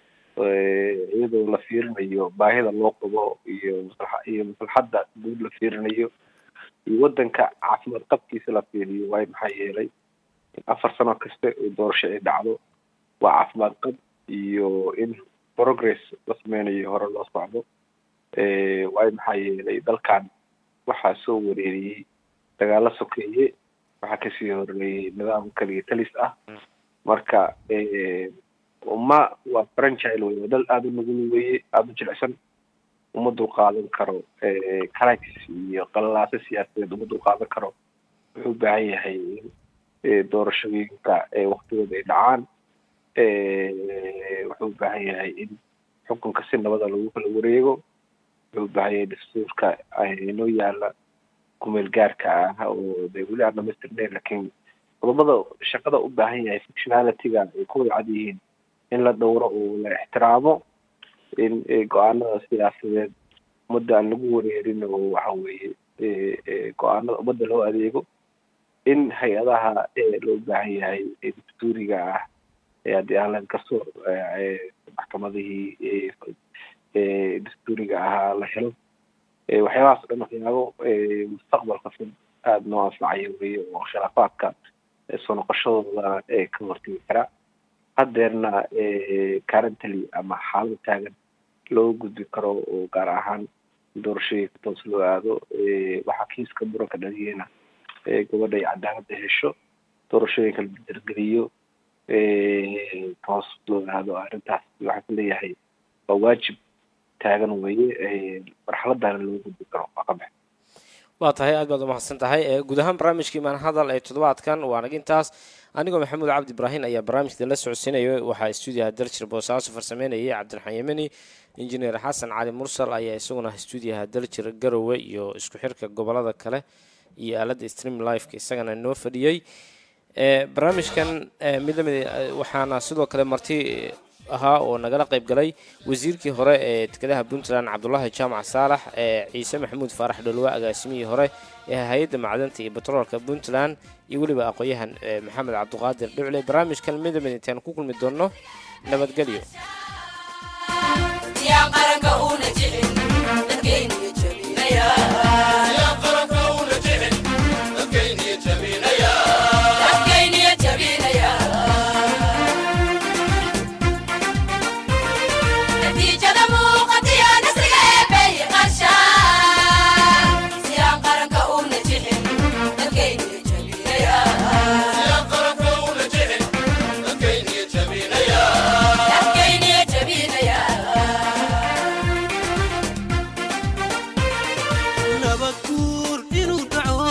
eh, iyadoo la fiirinayo baahida loo qabo iyo maslaxa iyo maslaxadda guud la fiirinayo iyo waddanka caafimaad qabkiisa la fiiriyo waayo maxaa yeelay in afar sano kasta oo doorasho ay dhacdo waa caafimaad qab iyo in progress la sameynayo hore loo socdo Eh, waayo maxaa yeelay dalkan waxaa soo wareeriyey dagaalo sokeeye waxaa kasii horeeyey nidaam kaliya talis ah marka eh, ma waa franchile wey waa dal aada u nugul weeye aada u jilicsan uma dulqaadan karo crisis iyo qalalaaso siyaasadeed uma dulqaadan karo wuxuu u baahan yahay in doorashooyinka waktigooda ay dhacaan wuxuu u baahan yahay in xukunka si nabada lagu kala wareego wuxuu u baahan yahay dastuurka inoo yaala kumeel gaarka ah oo de weli aan dhamaystirnayn lakiin qodobada shaqada u baahan yahay functionalityga ay ku wada cad yihiin in la dhowro oo la ixtiraamo in go-aanada siyaasadeed ummadda aan lagu wareerin oo waxa weeye go-aanada ummadda loo adeego in hay-adaha loo baahan yahay dastuuriga ah haddii aan laga kasoo maxkamadihii dastuuriga ahaa la helo waxyaabahaas o dhan waxyaabo mustaqbalka fog aada noo anfacaya weye oo khilaafaadka soo noqoshadooda ka hortegi karaa haddeerna currently ama xaalada taagan loo gudbi karo oo gaar ahaan doorashooyinka toos loo aado waxaa kiiska muranka dhaliyeyna gabadha ay cadaaladda hesho doorashooyinka la dargeliyo toos loo aado arrintaas waxaan ku leeyahay waa waajib taagan weye marxaladana loo gudbi karo waa ka bax waa tahay aad baad umahadsan tahay guud ahaan barnaamijkii maanhadal ee toddobaadkan waa nag intaas anigoo maxamuud cabdi ibraahin ayaa barnaamijka la socodsiinaya waxaa stuudiyaha daljir boosaaso farsameynayay cabdiraxmaan yemeni injineer xasan cali mursal ayaa isaguna stuudiyaha daljir garowe iyo isku xirka gobolada kale iyo aaladda stream liveka isagana noo fadhiyey barnaamijkan mid lamid waxaana sidoo kale marti ahaa oo nagala qayb galay wasiirkii hore ee dekedaha puntland cabdulaahi jaamac saalax ee ciise maxamuud faarax dholwa agaasimihii hore ee hay-adda macdanta iyo batroolka puntland iyo weliba aqoon-yahan maxamed cabduqaadir dhucle barnaamijkan midamid intaan ku kulmi doonno nabadgelyo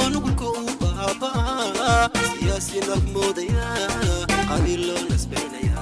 siyaasi naf moodaya qabiil loo nasbaynaya